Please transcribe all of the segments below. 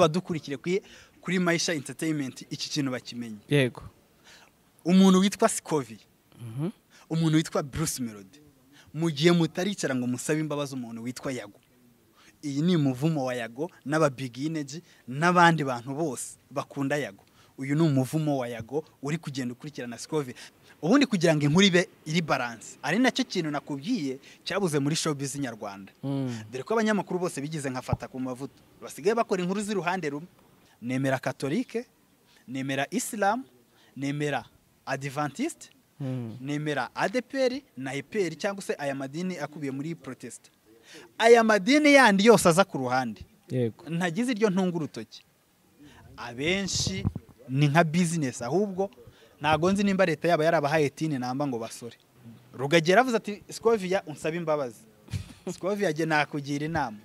abadukurikiye kuri kuri Maisha Entertainment iki kintu bakimenye yego umuntu witwa Scovi umuntu witwa Bruce Melody mu gihe mutaricara ngo musabe imbabazi umuntu witwa Yago iyi ni umuvumo wa Yago n'aba Big Energy n'abandi bantu bose bakunda Yago uyu ni umuvumo wa Yago uri kugenda ukurikirana Scovi ubundi kugira ngo inkuru ibe iri balance ari nacyo kintu nakubwiye cyabuze muri showbiz nyarwanda dore ko abanyamakuru bose bigize nkafata ku mavuta basigaye bakora inkuru z'iruhande rumwe nemera katolike nemera isilamu nemera adivantisite nemera adeperi na eperi cyangwa se aya madini akubiye muri protesita aya madini yandi yose aza ku ruhande yego ntagize iryo ntunga urutoki abenshi ni nka bizinesi ahubwo ntago nzi nimba leta yaba yarabahaye tini namba ngo basore rugagera avuze ati sikoviya unsabe imbabazi sikoviya jye nakugira inama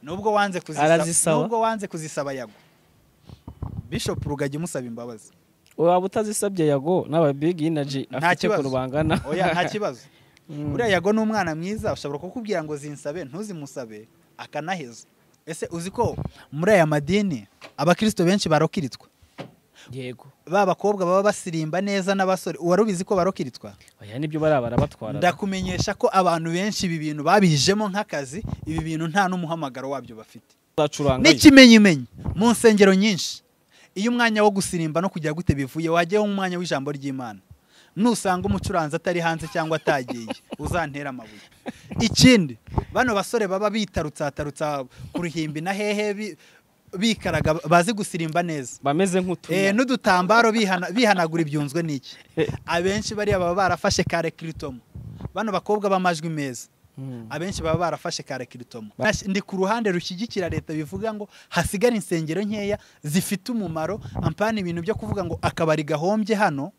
nubwo wanze kuzisaba Arazisaba. nubwo wanze kuzisaba yago bishop rugagi musaba imbabazi waba utazisabye yago n'aba big energy Nta afite ku kibazo. rubangana oya nta kibazo Mm. uriya yago ni umwana mwiza ushobora kukubwira ngo zinsabe ntuzimusabe akanaheza ese uzi ko muri aya madini abakristo benshi barokiritwa yego ba bakobwa baba basirimba neza n'abasore wari ubizi ko barokiritwa oya nibyo bari barabatwara ndakumenyesha ko abantu benshi ibi bintu babijemo nk'akazi ibi bintu nta n'umuhamagaro wabyo bafite bacuranga n'ikimenyimenyi mu nsengero nyinshi iyo umwanya wo gusirimba no kujya gute bivuye wajyaho umwanya w'ijambo ry'imana nusanga umucuranzi atari hanze cyangwa atagiye uzantere amabuye ikindi bano basore baba bitarutsatarutsa ku ruhimbi na hehe bi- bikaraga bazi gusirimba neza bameze Eh, nk'utunya n'udutambaro bihana- bihanagura ibyunzwe n'iki abenshi bariya baba barafashe kare kiritomo bano bakobwa b'amajwi meza Mm. abenshi baba barafashe kare kiritomo Nash- ndi ku ruhande rushyigikira leta bivuga ngo hasigare insengero nkeya zifite umumaro ampana ibintu byo kuvuga ngo akabari gahombye hano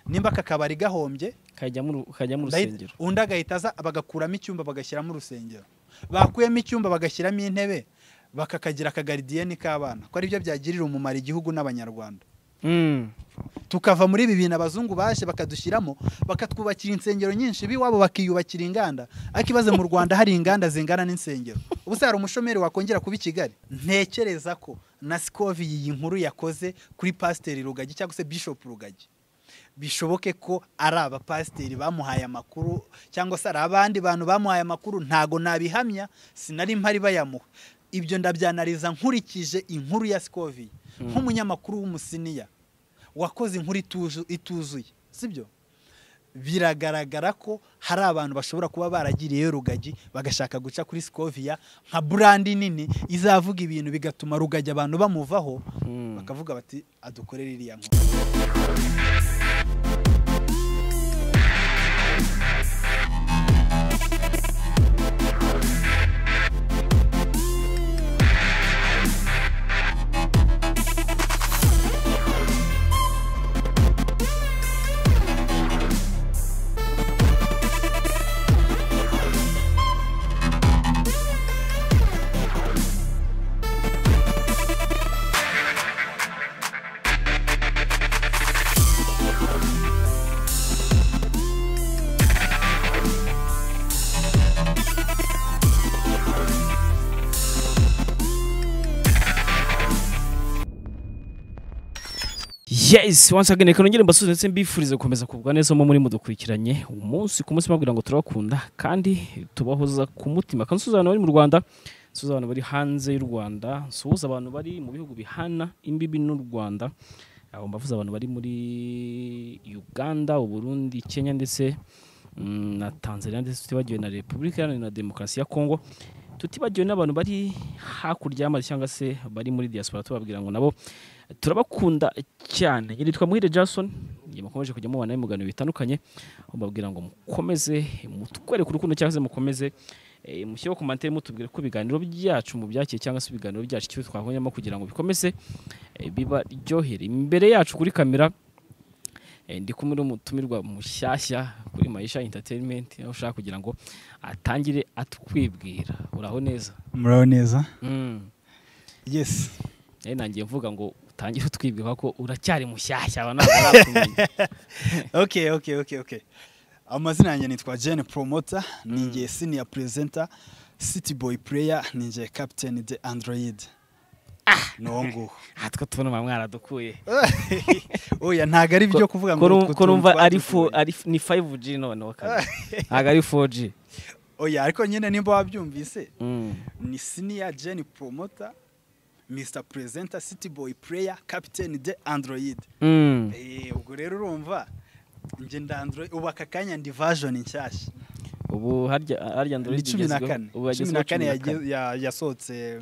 nimba aka kabari gahombye kajyamo uru- kajyamo ndahita- urusengero undi agahita aza bagakuramo icyumba bagashyiramo urusengero bakuyemo icyumba bagashyiramo intebe bakakagira akagaridiyeni k'abana ko aribyo byagirira umumaro igihugu n'abanyarwanda Mm. tukava muri ibi bintu abazungu baje bakadushyiramo bakatwubakira insengero nyinshi b'iwabo bakiyubakira inganda ariko ibaze mu rwanda hari inganda zingana n'insengero ubu se hari umushomeri wakongera kuba i kigali ntekereza ko na sikovi iyi nkuru yakoze kuri pasiteri rugagi cyangwa se bishopu rugagi bishoboke ko ari abapasiteri bamuhaye amakuru cyangwa se ari abandi bantu bamuhaye amakuru ntago nabihamya sinari mpari bayamuha ibyo ndabyanariza nkurikije inkuru ya sikovi nk'umunyamakuru w'umusiniya wakoze inkuru ituzu- ituzuye sibyo biragaragara ko hari abantu bashobora kuba baragiriyeyo rugagi bagashaka guca kuri sikoviya nka burandi nini izavuga ibintu bigatuma rugagi abantu bamuvaho Mm. bakavuga bati adukorere iriya nkuru yes once again reka nongere mbasuze ndetse mbifurize gukomeza kugubwa neza mu muri mudukurikiranye umunsi ku munsi mbabwira ngo turabakunda kandi tubahoza ku mutima kandi nsuhuza abantu bari mu rwanda nsuhuza abantu bari hanze y'u rwanda nsuhuza abantu bari mu bihugu bihana imbibi n'u rwanda aho mbavuze abantu bari muri uganda uburundi kenya ndetse mm, na tanzania ndetse tutibagiwe na repubulika iharanira demokarasi ya kongo tutibagiwe n'abantu bari hakurya y'amazi cyangwa se bari muri diaspora tubabwira ngo nabo turabakunda cyane nitwa muhire jason igihe mukomeje kujya mubana ibiganiro bitandukanye mbabwira ngo mukomeze mutwereke urukundo cyangwa se mukomeze eh, mushyireho komantere mutubwire ko ibiganiro byacu mubyakiye cyangwa se ibiganiro byacu icyo twahonyemo kugira ngo bikomeze eh, bibaryohere imbere yacu kuri kamera eh, ndi kumwe n'umutumirwa mushyashya kuri mayisha entertainment aho ushaka kugira ngo atangire atwibwira uraho neza muraho neza mm. yesi Eh, nangiye mvuga ngo utangire utwibwira ko uracyari mushyashya aba ntabwo barakumenya okay okay okay okay amazina yanjye nitwa Jane Promoter ninjye senior presenter City Boy Player ninjye Captain de Android nonguho aha two tubona muba mwaradukuye oya ntabwo ari ibyo kuvuga ngo utwo ko tuntu numva ari fo twadukuye. ari ni 5G noneho kandi ntabwo ari 4G oya ariko nyine nimba wabyumvise Mm. ni siniya jeni poromota misita perezenta siti boyi pureya kapiteni de androyide Mm. Eh, ubwo rero urumva njye nda android ubu aka kanya ndi version nshyashya ubu harya harya Android ni cumi na igezweho- kane ubu cumi yagezweho na kane yage- ya- yasohotse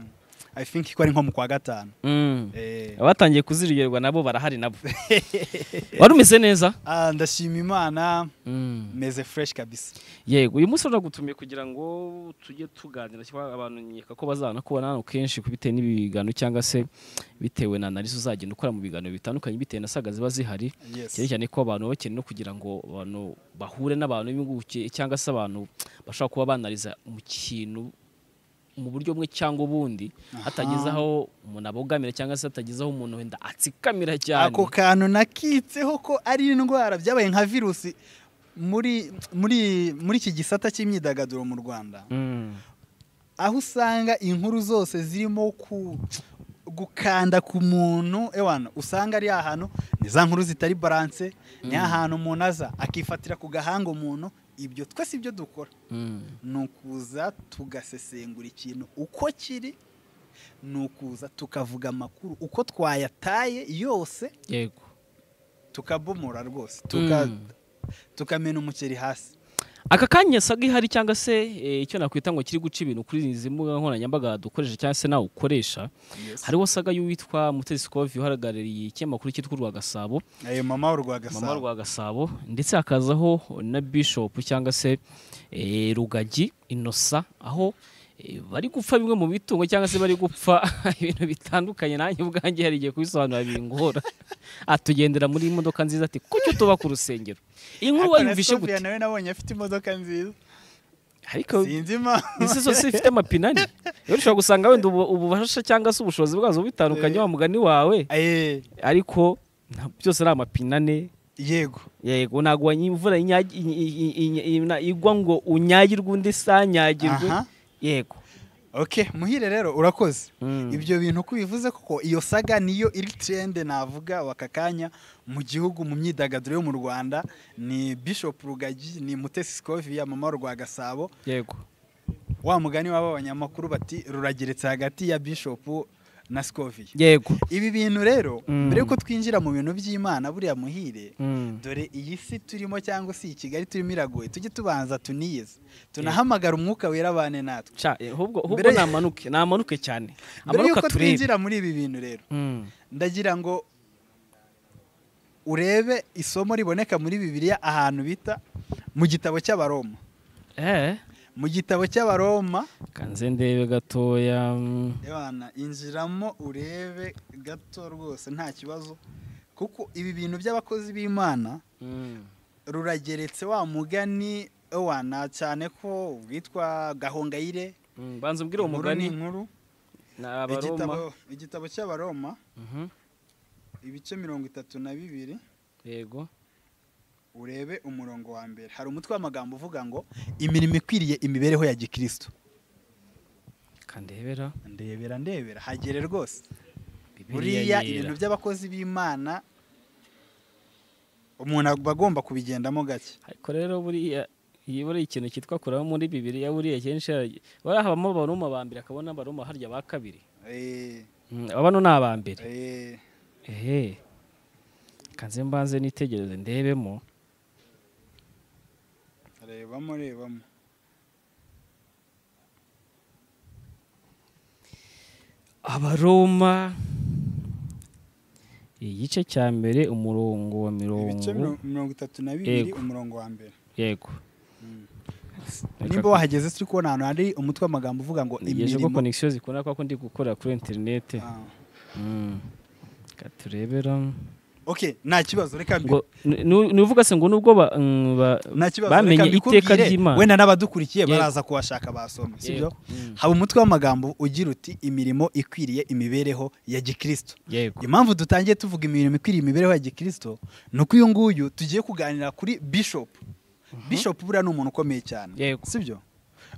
i think ko ari nko mu kwa gatanu Mm. Eh, abatangiye kuziryoherwa nabo barahari nabo wari umeze neza ah, ndashima imana Mm. meze fresh kabisa yego uyu munsi turagutumiye kugira ngo tujye tuganira cyangwa abantu nkeka ko bazanakubona hano kenshi bitewe n'ibiganiro cyangwa se bitewe na analisi uzagenda ukora mu biganiro bitandukanye bitewe na saga ziba zihari cyane yes cyane ko abantu baba bakeneye no kugira ngo abantu bahure n'abantu b'impuguke cyangwa se abantu bashobora kuba banariza mu kintu mu buryo bumwe cyangwa ubundi hatageze aho umuntu abogamira cyangwa se hatageze aho umuntu wenda atsikamira cyane ako kantu nakitseho ko ari indwara byabaye nka virusi muri muri muri iki gisata cy'imyidagaduro mu rwanda Mm. aho usanga inkuru zose zirimo ku gukanda ku muntu ewana usanga ari ahantu ni za nkuru zitari baranse ni ahantu umuntu aza akifatira ku gahanga umuntu ibyo twese ibyo dukora Mm. ni ukuza tugasesengura ikintu uko kiri ni ukuza tukavuga amakuru uko twayataye yose yego tukabomora rwose tuka- Mm. tukamena umuceri hasi aka kanya saga ihari cyangwa se eh, icyo nakwita ngo kiri guca ibintu kuri izi mbuga nkoranyambaga dukoresha cyangwa se nawe ukoresha hariho saga y'uwitwa Mutesi Kovi uhagarariye ikinyamakuru cyitwa urwa Gasabo ayo mama urwa mama gasabo rwa Gasabo ndetse hakazaho na Bishop cyangwa se eh, Rugagi Innocent aho eh, bari gupfa bimwe mu bitungo cyangwa se bari gupfa ibintu bitandukanye nanjye ubwanjye hari igihe kubisobanura bingora atugendera muri iyi modoka nziza ati kucyo tuba ku rusengero iyi nkuru wayumvishe Akana Sophia gute nawe nabonye afite imodoka nziza ariko sinzi impamvu ese zose zifite amapine ane rero ushobora gusanga wenda ubu- ububasha cyangwa se ubushobozi bwazo bitandukanye wa mugani wawe Eh, ariko nta- byose ari amapine ane yego yego ntabwo wanyi- imvura inyagi- i- i- i- i- na- igwa ngo unyagirwe undi sanyagirwe Aha. yego okay muhire rero urakoze Mm. ibyo bintu uko ubivuze koko iyo saga niyo iri trende navuga waka kanya mu gihugu mu myidagaduro yo mu rwanda ni bishop rugagi ni mutesi scovia mama rwa gasabo yego wa mugani waba abanyamakuru bati rurageretse hagati ya bishop na scovia yego ibi bintu rero Mm. mbere yuko twinjira mu bintu by'imana buriya muhire Mm. dore iyi si turimo cyangwa si i kigali turimo iragoye tujye tubanza tuniyeze tunahamagara umwuka wera abane natwe Ca, eh, ahubwo ahubwo Mbere- namanuke namanuke cyane mbere amanuka yuko turebe twinjira muri ibi bintu rero Mm. ndagira ngo urebe isomo riboneka muri bibiliya ahantu bita mu gitabo cy'abaroma eh mu gitabo cy'abaroma kanze ndebe gatoya mm. Ebana, injiramo urebe gato rwose nta kibazo kuko ibi bintu by'abakozi b'imana Mm. rurageretse wa mugani ewana cyane ko witwa gahongayire Mm. banza ubwire uwo Inkuru mugani ni inkuru na abaroma igitabo igitabo cy'abaroma Mhm. ibice mirongo itatu na bibiri yego urebe umurongo wa mbere hari umutwe w'amagambo uvuga ngo imirimo ikwiriye imibereho ya gikristo kandebera ndebera ndebera hagere rwose buriya buriya ibintu by'abakozi b'imana umuntu aba agomba kubigendamo gake ariko rero buriya iyi buriya ikintu cyitwa kuramo muri bibiliya buriya kenshi hari- buriya habamo abaroma ba mbere akabona abaroma harya ba kabiri Eh, Mm, aba no ni aba mbere eh, ehe kanze mbanze nitegereze ndebemo rebamo rebamo abaroma igice cya mbere umurongo wa ibice mirongo mirongo- mirongo itatu na bibiri Yego. umurongo wa mbere yego nimba wahageze turi kubona ahantu hari umutwe w'amagambo uvuga ngo nigeje ko imirimo konegisiyo zikunda kuko ndi gukora kuri interinete Ah. Mm. Reka turebera okay nta kibazo reka mbi ngo ni- ni- ni uvuga se ngo nubwo ba- mm, ba- nta kibazo bamenye reka mbikubwire, iteka ry'Imana. wenda n'abadukurikiye Yego. baraza kuhashaka basoma sibyo Yego. Mm. haba umutwe w'amagambo ugira uti imirimo ikwiriye imibereho ya gikristo yego impamvu dutangiye tuvuga imirimo ikwiriye imibereho ya gikristo ni uko uyu nguyu tugiye kuganira kuri bishop bishop buriya ni umuntu ukomeye cyane Yego. sibyo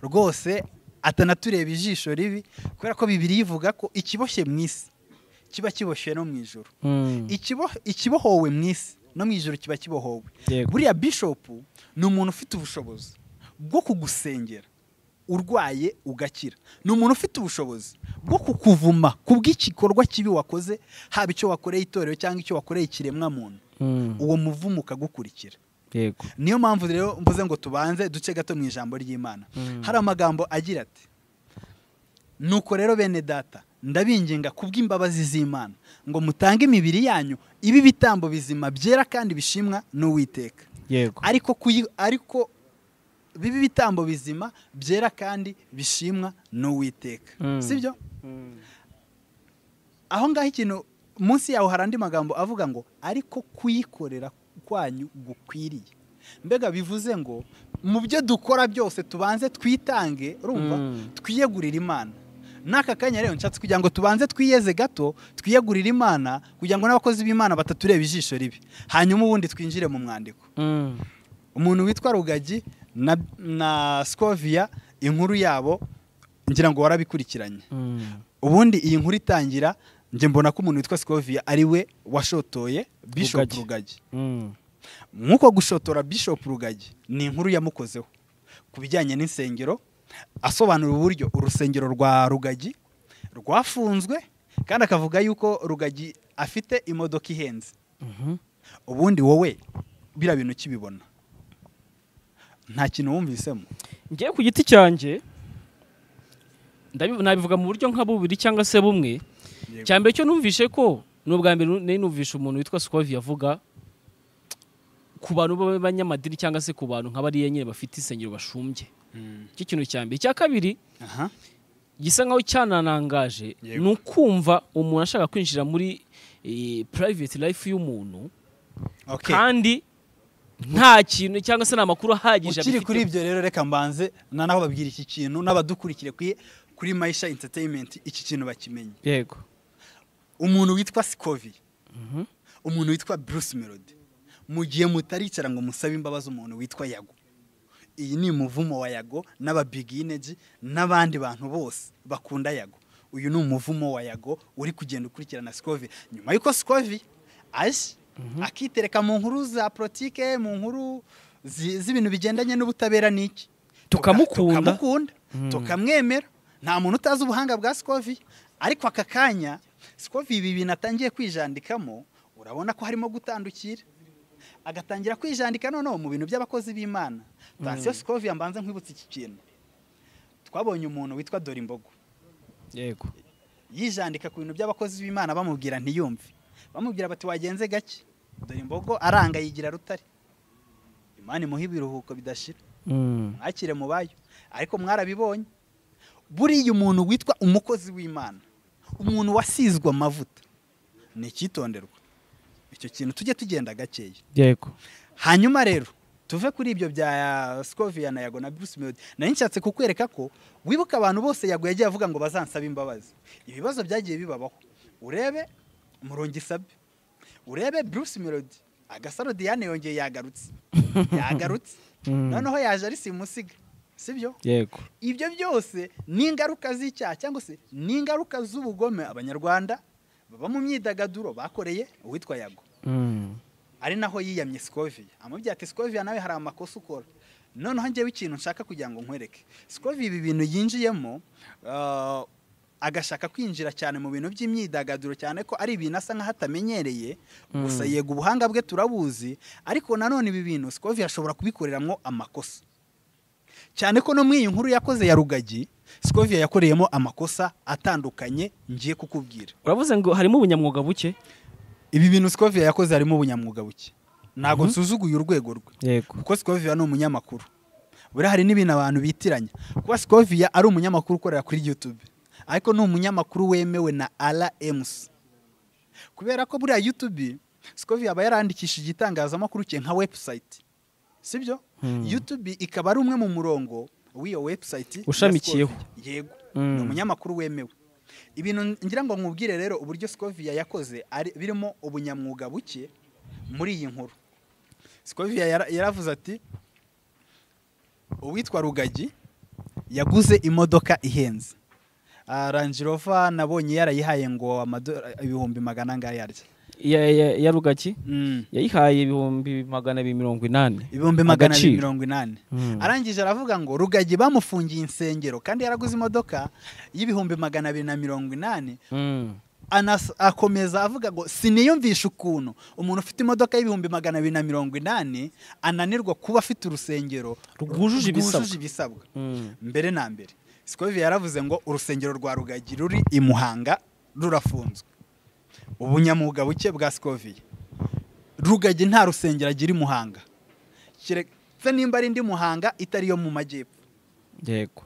rwose atanatureba ijisho ribi kubera ko bibiri ivuga ko ikiboshye mu isi kiba kiboshye no mu ijoro Mm. Ikibo- ikibohowe mu isi no mu ijoro kiba kibohowe Yego. buriya bishopu ni umuntu ufite ubushobozi bwo kugusengera urwaye ugakira ni umuntu ufite ubushobozi bwo kukuvuma kubw'igikorwa kibi wakoze haba icyo wakoreye itorero cyangwa icyo wakoreye ikiremwamuntu Mm. uwo muvumo ukagukurikira Yego. niyo mpamvu rero mvuze ngo tubanze duce gato mu ijambo ry'imana Mm. hari amagambo agira ati nuko rero bene data ndabinginga kubw'imbabazi z'imana ngo mutange imibiri yanyu ibe ibitambo bizima byera kandi bishimwa n'uwiteka Yego. ariko kuyi- ariko bibe ibitambo bizima byera kandi bishimwa n'uwiteka Mm. sibyo Mm. aho ngaho ikintu munsi yaho hari andi magambo avuga ngo ariko kuyikorera kwanyu gukwiriye mbega bivuze ngo mu byo dukora byose tubanze twitange urumva Mm. twiyegurire imana n'aka kanya rero nshatse kugira ngo tubanze twiyeze gato twiyegurire imana kugira ngo n'abakozi b'imana batatureba ijisho ribi hanyuma ubundi twinjire mu mwandiko Mm. umuntu witwa rugagi na, na scoviya inkuru yabo ngira ngo warabikurikiranye Mm. ubundi iyi nkuru itangira njye mbona ko umuntu witwa scoviya ari we washotoye bishop Rugagi. rugagi Mm. nk'uko gushotora bishop rugagi ni inkuru yamukozeho ku bijyanye n'insengero asobanura uburyo urusengero rwa rugagi rwafunzwe kandi akavuga yuko rugagi afite imodoka ihenze Mhm. ubundi wowe biriya bintu ukibibona nta kintu wumvisemo ngewe ku giti cyanjye ndabi- nabivuga mu buryo nka bubiri cyangwa se bumwe Yego. cyambere cyo numvishe ko ni ubwa mbere nari numvishe umuntu witwa Scovi avuga ku bantu b'abanyamadini cyangwa se ku bantu nka bariya nyine bafite insengero bashumbye Mm. icyo kintu cya mbere icya kabiri aha gisa nkaho cyananangaje Yego. ni ukumva umuntu ashaka kwinjira muri eh, private life y'umuntu okay kandi nta kintu cyangwa se nta makuru ahagije ukiri abifiteho. kuri ibyo rero reka mbanze na naho babwira iki kintu n'abadukurikire kuri kuri mayisha entertainment iki kintu bakimenye yego umuntu witwa sikovi Mhm. umuntu witwa bruce melody mu gihe mutaricara ngo musabe imbabazi umuntu witwa yago iyi ni umuvumo wa yago n'ababigineji n'abandi bantu bose bakunda yago uyu ni umuvumo wa yago uri kugenda ukurikirana sikovi nyuma y'uko sikovi aje akitereka mu nkuru za politike mu nkuru zi- z'ibintu bigendanye n'ubutabera n'iki Tukamukunda. tukamukunda tukamwemera nta muntu utazi ubuhanga bwa sikovi ariko aka kanya sikovi ibi bintu atangiye kwijandikamo urabona ko harimo gutandukira agatangira kwijandika noneho mu bintu by'abakozi b'imana tansiyo sikovi yambanze nkwibutsa iki kintu twabonye umuntu witwa Dorimbogo yego yijandika ku bintu by'abakozi b'imana bamubwira ntiyumve bamubwira bati wagenze gake dore imbogo aranga yigira rutare imana imuha ibiruhuko bidashira Mm. mwakire mu bayo ariko mwarabibonye buriya umuntu witwa umukozi w'imana umuntu wasizwe amavuta ni icyitonderwa icyo kintu tujye tugenda gakeya yego hanyuma rero tuve kuri ibyo bya Scovia na Yago na Bruce Melody nari nshatse kukwereka ko wibuka abantu bose Yago yagiye avuga ngo bazansaba imbabazi ibibazo byagiye bibabaho urebe Murongisabe urebe Bruce Melody agasaro Diane yongeye yagarutse yagarutse Mm. noneho yaje ari simusiga sibyo yego ibyo byose ni ingaruka z'icyaha cyangwa se ni ingaruka z'ubugome abanyarwanda baba mu myidagaduro bakoreye uwitwa Yago Mm. ari naho yiyamye sikoviya amubwira ati sikoviya nawe hari amakosa ukora noneho njyewe ikintu nshaka kugira ngo nkwereke sikoviya ibi bintu yinjiyemo ah, agashaka kwinjira cyane mu bintu by'imyidagaduro cyane ko ari ibintu asa nk'aho atamenyereye gusa Mm. yego ubuhanga bwe turabuzi ariko nanone ibi bintu sikoviya ashobora kubikoreramo amakosa cyane ko no mu iyi nkuru yakoze ya rugagi sikoviya yakoreyemo amakosa atandukanye ngiye kukubwira uravuze ngo harimo ubunyamwuga buke ibi bintu sikoviya yakoze harimo ubunyamwuga buke ntabwo nsuzuguye urwego rwe yego kuko Scovia ni umunyamakuru buriya hari n'ibintu abantu bitiranya kuba Scovia ari umunyamakuru ukorera kuri YouTube ariko ni umunyamakuru wemewe na RMC kubera ko buriya YouTube Scovia aba yarandikishije igitangazamakuru cye nka website sibyo Hmm. YouTube ikaba ari umwe mu murongo w'iyo website ya Ushamikiyeho. Scovia. yego Hmm. ni umunyamakuru wemewe ibintu ngira ngo nkubwire rero uburyo Scovia yakoze ari- birimo ubunyamwuga buke muri iyi nkuru Scovia yara- yaravuze ati uwitwa Rugagi yaguze imodoka ihenze ranjirova nabonye yarayihaye ngo amadora- ibihumbi magana angahe yarya ya, ya, ya rugaki Mm. yayihaye ibihumbi magana abiri mirongo inani ibihumbi magana abiri Agaciro. mirongo inani Mm. arangije aravuga ngo rugagi bamufungiye insengero kandi yaraguze imodoka y'ibihumbi magana abiri na mirongo inani Mm. anas- akomeza avuga ngo siniyumvisha ukuntu umuntu ufite imodoka y'ibihumbi magana abiri na mirongo inani ananirwa kuba afite urusengero Rwujuje ibisabwa." ibisabwa Mm. mbere na mbere sikovi yaravuze ngo urusengero rwa rugagi ruri i muhanga rurafunzwe ubunyamwuga buke bwa sikovi rugagi nta rusengero agira i muhanga keretse nimba ari indi muhanga itari iyo mu majyepfo yego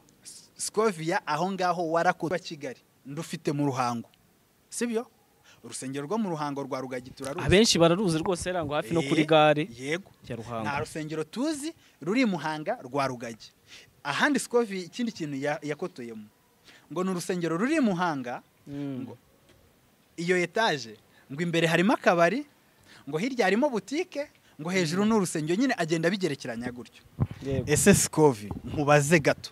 Scovia aho ngaho warakozwe wa Kigali ndufite mu ruhango sibyo urusengero rwo mu ruhango rwa Rugagi turaruzi abenshi bararuzi rwose era ngo hafi no Eh, kuri gare yego nta ya ruhango rusengero tuzi ruri i muhanga rwa Rugagi ahandi Scovia ikindi kintu ya- yakotoyemo ngo ni urusengero ruri i muhanga Mm. ngo iyo etaje ngo imbere harimo akabari ngo hirya harimo butike ngo hejuru n'urusengero nyine agenda abigerekeranya gutyo Yego. ese sikovi nkubaze gato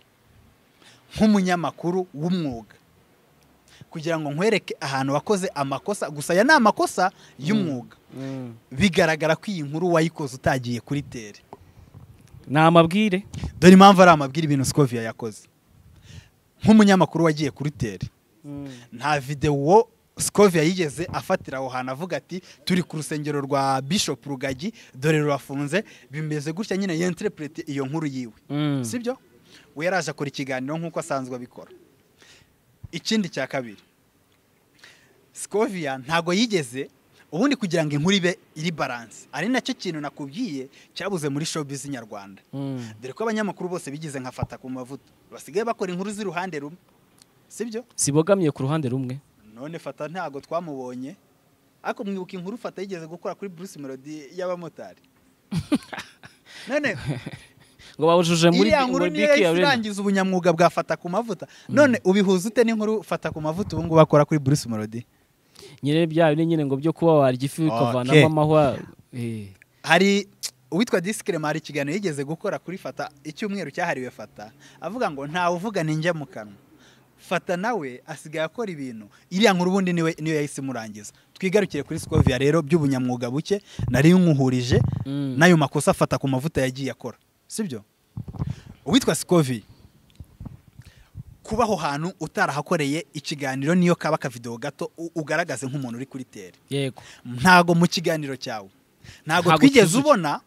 nk'umunyamakuru w'umwuga kugira ngo nkwereke ahantu wakoze amakosa gusa aya ni amakosa y'umwuga Mm. bigaragara ko iyi nkuru wayikoze utagiye kuri tere ni amabwire dore impamvu ari amabwira ibintu sikovi yakoze nk'umunyamakuru wagiye kuri tere Mm. nta videwo sikovi yigeze afatira aho hantu avuga ati turi ku rusengero rwa bishop rugagi dore rurafunze bimeze gutya nyine yenterepurete iyo nkuru yiwe Mm. sibyo we yaraje akora ikiganiro nk'uko asanzwe abikora ikindi cya kabiri sikoviya ntago yigeze ubundi kugira ngo inkuru ibe iri baranse ari nacyo kintu nakubwiye cyabuze muri showbiz nyarwanda Mm. dore ko abanyamakuru bose bigize nkafata ku mavuta basigaye bakora inkuru z'iruhande rumwe sibyo zibogamye ku ruhande rumwe none fata ntago twamubonye ariko mwibuka inkuru fata yigeze gukora kuri Bruce Melody y'abamotari none ngo bawujuje muri iriya nkuru muri niyo biki ya yahise rene irangiza ubunyamwuga bwa fata ku mavuta none ubihuza ute n'inkuru fata ku mavuta ubu ngubu akora kuri Bruce Melody nyine bya bindi nyine ngo byo kuba warya ifi ukavanamo Okay. amahwa eh. hari uwitwa Disclaimer hari ikiganiro yigeze gukora kuri fata icyumweru cyahariwe fata avuga ngo ntawe uvuga ninjya mu kanwa fata nawe asigaye akora ibintu iriya nkuru ubundi niwe niyo yahise imurangiza twigarukire kuri Scovia rero by'ubunyamwuga buke nari nkuhurije Mm. n'ayo makosa afata ku mavuta yagiye akora sibyo uwitwa sikovi kuba aho hantu utarahakoreye ikiganiro niyo kaba akavidewo gato u- ugaragaze nk'umuntu uri kuri tere yego ntago mu kiganiro cyawe ntago Ntago twigeze tuzi- ubona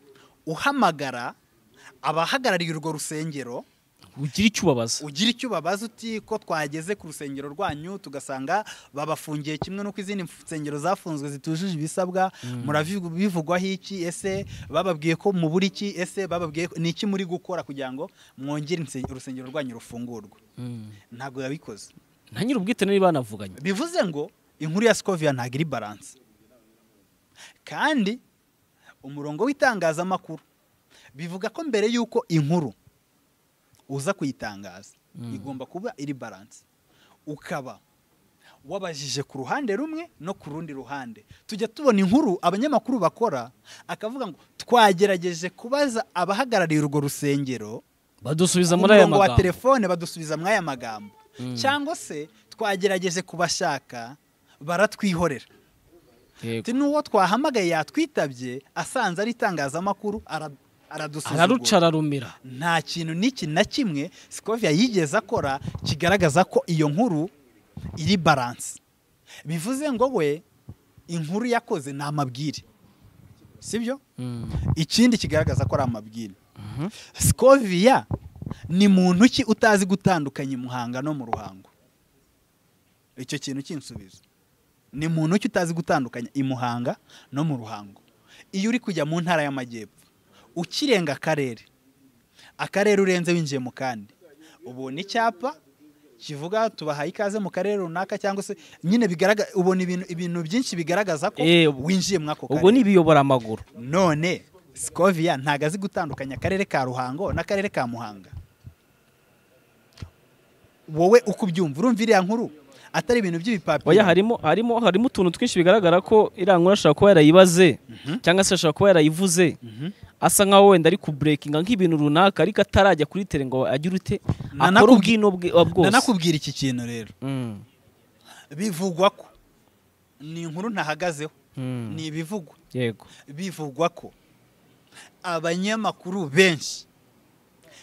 uhamagara abahagarariye urwo rusengero ugira icyo ubabaza ugira icyo ubabaza uti ko twageze ku rusengero rwanyu tugasanga babafungiye kimwe n'uko izindi nsengero zafunzwe zitujuje ibisabwa murabivugwaho iki ese bababwiye ko mubura iki ese bababwiye ko- ni iki muri gukora kugira ngo mwongere inse- urusengero rwanyu rufungurwe Mm. ntabwo yabikoze nta nyiri ubwite niba banavuganye bivuze ngo inkuru ya sikoviya ntabwo iri baranse kandi umurongo w'itangazamakuru bivuga ko mbere y'uko inkuru uza kuyitangaza igomba kuba iri baranse ukaba wabajije ku ruhande rumwe no ku rundi ruhande tujya tubona inkuru abanyamakuru bakora akavuga ngo twagerageje kubaza abahagarariye urwo rusengero badusubiza ku muri aya murongo wa magambo telefone badusubiza muri aya magambo Mm. cyangwa se twagerageje kubashaka baratwihorera Yego. Ati, n'uwo twahamagaye yatwitabye asanze ari itangazamakuru ara- aradusuzugura araruca ararumira nta kintu n'iki na kimwe sikovia yigeze akora kigaragaza ko iyo nkuru iri baranse bivuze ngo we inkuru yakoze ni amabwire sibyo Mm. ikindi kigaragaza ko ari amabwire sikovia ni muntu ki utazi gutandukanya imuhanga no mu ruhango icyo kintu kinsubiza ni muntu ki utazi gutandukanya imuhanga no mu ruhango iyo uri kujya mu ntara y'amajyepfo ukirenga akarere akarere urenze winjiye mu kandi ubona icyapa kivuga tubahaye ikaze mu karere runaka cyangwa se nyine bigaragaza ubona ibintu ibintu byinshi bigaragaza ko Eh, ubwo- winjiye muri ako karere ubwo ni ibiyobora amaguru none sikoviya ntago azi gutandukanya akarere ka ruhango n'akarere ka muhanga wowe uko ubyumva urumva iriya nkuru atari ibintu oya by'ibipapuro harimo harimo harimo utuntu twinshi bigaragara ko iriya nkuru ashobora kuba yarayibaze cyangwa se ashobora kuba yarayivuze asa nkaho wenda ari kuburekinga nk'ibintu runaka ariko atarajya kuri tere ngo agire ute akora Nanakubwi- ubwino bwe uh, bwose nanakubwira iki kintu rero Mm, bivugwa ko ni inkuru ntahagazeho mm, ni ibivugwa yego bivugwa ko abanyamakuru benshi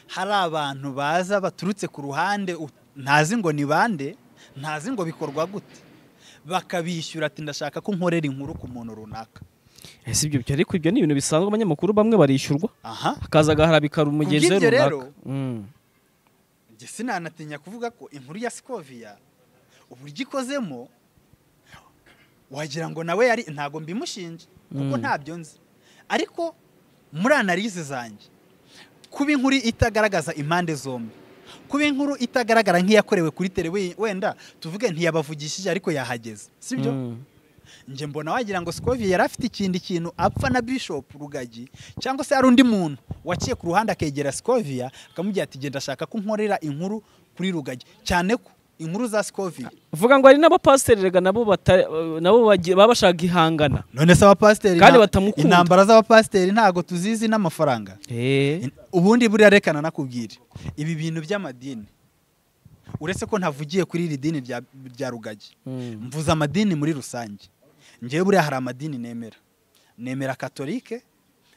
hari abantu baza baturutse ku ruhande u- ntazi ngo ni bande ntazi ngo bikorwa gute bakabishyura ati ndashaka ko nkorera inkuru ku muntu runaka ese ibyo byo ariko ibyo ni ibintu bisanzwe abanyamakuru bamwe barishyurwa aha akaza agaharabika umugezi Kubw'ibyo rero, runaka Mm, njye sinanatinya kuvuga ko inkuru ya sikoviya uburyo ikozemo wagira ngo nawe yari ntabwo mbimushinje kuko Mm. ntabyo nzi ariko muri analize zanjye kuba inkuru itagaragaza impande zombi kuba inkuru itagaragara nk'iyakorewe kuri tere we- wenda tuvuge ntiyabavugishije ariko yahageze sibyo mm, njye mbona wagira ngo Scovia yari afite ikindi kintu apfa na Bishop Rugagi cyangwa se hari undi muntu waciye ku ruhande akegera Scovia akamubwira ati genda ashaka ko nkorera inkuru kuri Rugagi cyane ko inkuru za Scovia vuga ngo hari n'abapasiteri rega nabo batari- nabo bagiye- baba bashaka ihangana none se abapasiteri Kandi nta- batamukunda. intambara z'abapasiteri ntago tuzizi n'amafaranga Eh, In- ubundi buriya rekana nakubwire ibi bintu by'amadini uretse ko ntavugiye kuri iri dini rya, rya Rugagi mm, mvuze amadini muri rusange ngewe buriya hari amadini nemera nemera katolike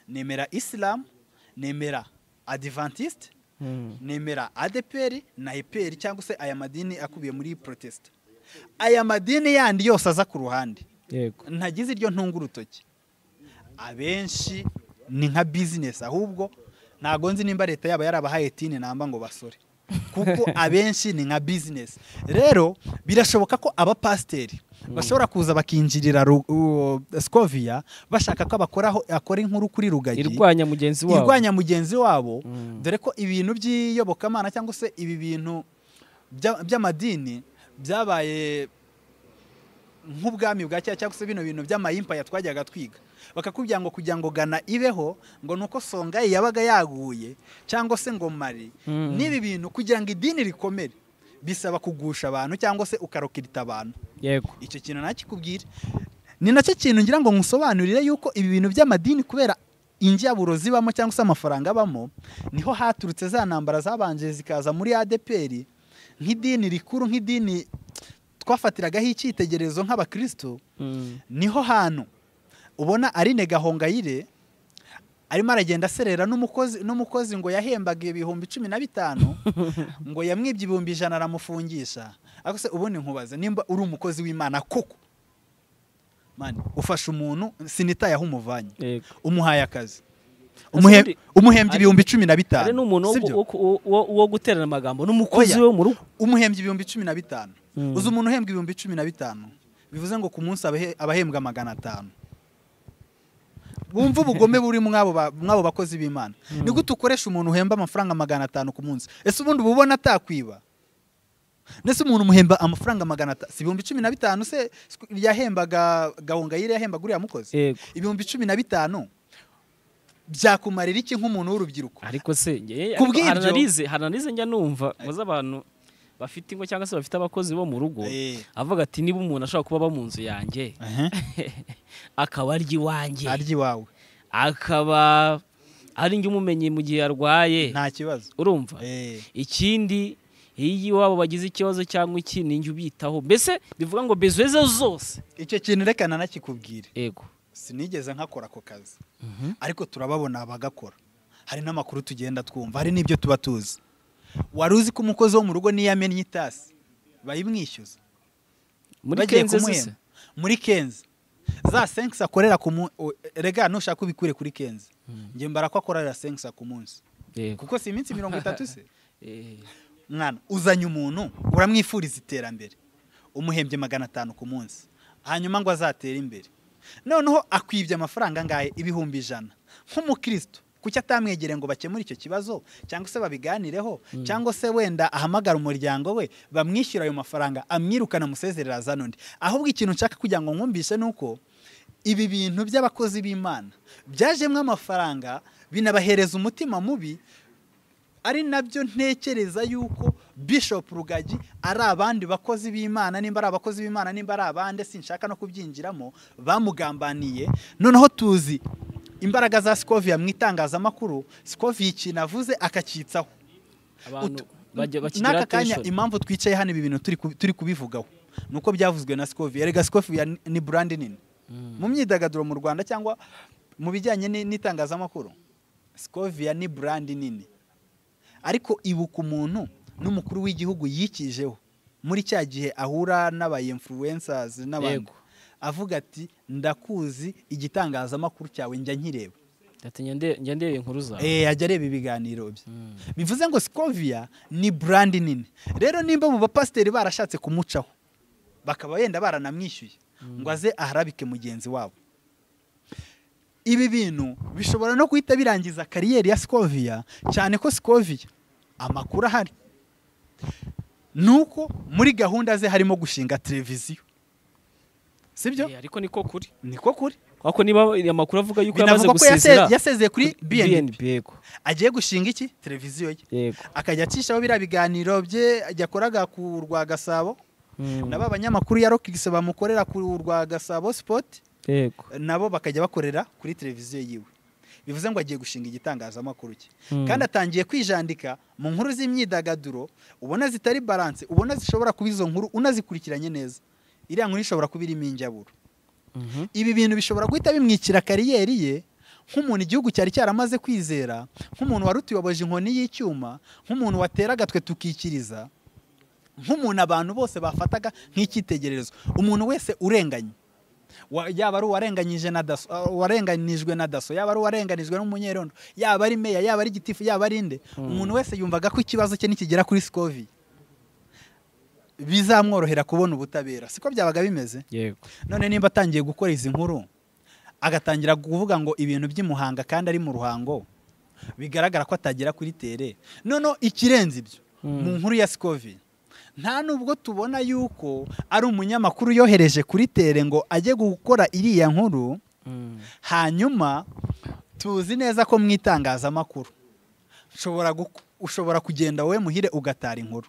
nemera isilamu nemera adivantisite mm. nemera adeperi na eperi cyangwa se aya madini akubiye muri protesita aya madini yandi yose aza ku ruhande yego ntagize iryo ntunga urutoki abenshi ni nka bizinesi ahubwo ntago nzi nimba leta yaba yarabahaye tini namba ngo basore kuko abenshi ni nka bizinesi rero birashoboka ko abapasiteri bashobora kuza bakinjirira Ru- u- scoviya bashaka ko abakoraho akora inkuru kuri rugagi irwanya mugenzi wabo irwanya mugenzi wabo Mm. dore ko ibintu by'iyobokamana cyangwa se ibi bintu bya- by'amadini byabaye nk'ubwami bwa kera cyangwa se bino bintu by'amayimpaya twajyaga twiga bakakubwira ngo kugira ngo gana ibeho ngo ni uko songayi yabaga yaguye cyangwa se ngo mari Mm. n'ibi bintu kugira ngo idini rikomere bisaba kugusha abantu cyangwa se ukarokirita abantu yego icyo kintu nakikubwira ni nacyo kintu ngira ngo nkusobanurire yuko ibi bintu by'amadini kubera injyaburo zibamo cyangwa se amafaranga abamo niho haturutse za ntambara zabanje zikaza muri adeperi nk'idini rikuru nk'idini twafatiragaho icyitegererezo nk'abakristo Mm, niho hantu ubona arine gahongayire arimo aragenda aserera n'umukozi n'umukozi ngo yahembaga ibihumbi cumi na bitanu ngo yamwibye ibihumbi ijana aramufungisha ariko se ubundi nkubaza nimba uri umukozi w'imana koko mani ufashe umuntu sinitaye aho umuvanye yego umuhaye akazi Umuhe- Umuhe- umuhembye ari- ibihumbi cumi na ari bitanu n'umuntu wo- sibyo? wo- wo- wo- wo guterana amagambo n'umukozi Oya. wo mu rugo umuhembye ibihumbi cumi na bitanu Mm. uzi umuntu uhembwa ibihumbi cumi na bitanu bivuze ngo ku munsi abahe- abahembwa magana atanu wumva ubugome buri mw'abo ba- mw'abo bakozi b'imana ni gute ukoresha umuntu uhemba amafaranga magana atanu ku munsi ese ubundi uba ubona atakwiba ndetse umuntu umuhemba amafaranga magana atanu si ibihumbi cumi na bitanu se sku- yahembaga gahongayire yahembaga uriya mukozi yego ibihumbi cumi na bitanu byakumarira iki nk'umuntu w'urubyiruko ariko se njye- Ku ariko bw'ibyo- hari analize hari analize njya numva muzi abantu bafite ingo cyangwa se bafite abakozi bo mu rugo Eh. avuga ati niba umuntu ashobora kuba aba mu nzu yanjye Ehe. akaba arya iwanjye arya iwawe akaba ari njye umumenyi mu gihe arwaye nta kibazo urumva Eh. ikindi iyo iwabo bagize ikibazo cyangwa iki ninjye ubitaho mbese bivuga ngo bezo ze zose icyo kintu reka nanakikubwire yego sinigeze nkakora ako kazi ariko turababona abagakora hari n'amakuru tugenda twumva hari n'ibyo tuba tuzi wari uzi ko umukozi wo mu rugo niyo amennye itasi bayimwishyuza muri bagiye kenze kumuhemba. zose muri kenzi za senkisi akorera ku munsi rega nushaka ubikure kuri kenzi njye mbara ko akorera senkisi ku munsi yego kuko si iminsi mirongo itatu se Eh, mwana uzanye umuntu uramwifuriza iterambere umuhembye magana atanu ku munsi hanyuma ngo azatere imbere noneho akwibye amafaranga angahe ibihumbi ijana nk'umukristo kuki atamwegere ngo bakemure icyo kibazo cyangwa se babiganireho cyangwa se wenda ahamagara umuryango we bamwishyura ayo mafaranga amwirukana amusezerera azana undi ahubwo ikintu nshaka kugira ngo nkumvishe ni uko ibi bintu by'abakozi b'imana byajemo amafaranga binabahereza umutima mubi ari nabyo ntekereza yuko Bishop Rugagi ari abandi bakozi b'Imana nimba ari abakozi b'Imana nimba ari abande sinshaka no kubyinjiramo bamugambaniye noneho tuzi imbaraga za sikovia mu itangazamakuru sikovia ikintu avuze akacyitsaho abantu bajya bakigira n'aka kanya attention impamvu twicaye hano ibi bintu turi ku- turi kubivugaho ni uko byavuzwe na sikovia erega sikovia ni- ni burandi nini mu myidagaduro mu rwanda cyangwa mu bijyanye ni- n'itangazamakuru sikovia ni burandi nini ariko ibuka umuntu n'umukuru w'igihugu yikijeho muri cya gihe ahura n'abayinfluencers n'abandi Yego. avuga ati ndakuzi igitangazamakuru cyawe njya nkireba ndatinya nde- njya ndeba inkuru zawe Eh, ajya areba ibiganiro bye Mm. bivuze ngo Scovia ni brand nini rero nimba mu bapasiteri barashatse kumucaho bakaba yenda baranamwishyuye ngo aze aharabike mugenzi wabo ibi bintu bishobora no guhita birangiza kariyeri ya Scovia cyane ko Scovia amakuru ahari nuko muri gahunda ze harimo gushinga televiziyo sibyo Eh, ariko niko kuri niko kuri kuko niba amakuru avuga yuko yamaze binavugwa ko yase- gusezera yasezeye kuri BNB yego agiye gushinga iki televiziyo ye yego akajya acishaho biriya biganiro bye yakoraga ku rwa gasabo Mm. nabo abanyamakuru ya rokigisi bamukorera ku rwa gasabo sipoti yego nabo bakajya bakorera kuri televiziyo yiwe bivuze ngo agiye gushinga igitangazamakuru cye Mm. kandi atangiye kwijandika mu nkuru z'imyidagaduro ubona zitari baranse ubona zishobora kuba izo nkuru unazikurikiranye neza iriya nkuru ishobora kuba irimo injyaburo Mhm. ibi bintu bishobora guhita bimwikira kariyeri ye nk'umuntu igihugu cyari cyaramaze kwizera nk'umuntu wari utuyoboje inkoni y'icyuma nk'umuntu watera agatwe tukikiriza nk'umuntu abantu bose bafataga nk'icyitegererezo umuntu wese urenganye Wa- yaba ari uwarenganyije na daso uh, uwarenganijwe na daso yaba ari uwarenganijwe n'umunyerondo yaba ari meya yaba ari gitifu yaba ari inde umuntu wese yumvaga ko ikibazo cye nikigera kuri sikovi bizamworohera kubona ubutabera siko byabaga bimeze yego none nimba atangiye gukora izi nkuru agatangira kuvuga ngo ibintu by'imuhanga kandi ari mu ruhango bigaragara ko atagera kuri tere noneho ikirenze ibyo Mm. mu nkuru ya sikovi nta nubwo tubona yuko ari umunyamakuru yohereje kuri tere ngo ajye gukora iriya nkuru Mm. hanyuma tuzi neza ko mu itangazamakuru ushobora guku- ushobora kugenda wowe muhire ugatara inkuru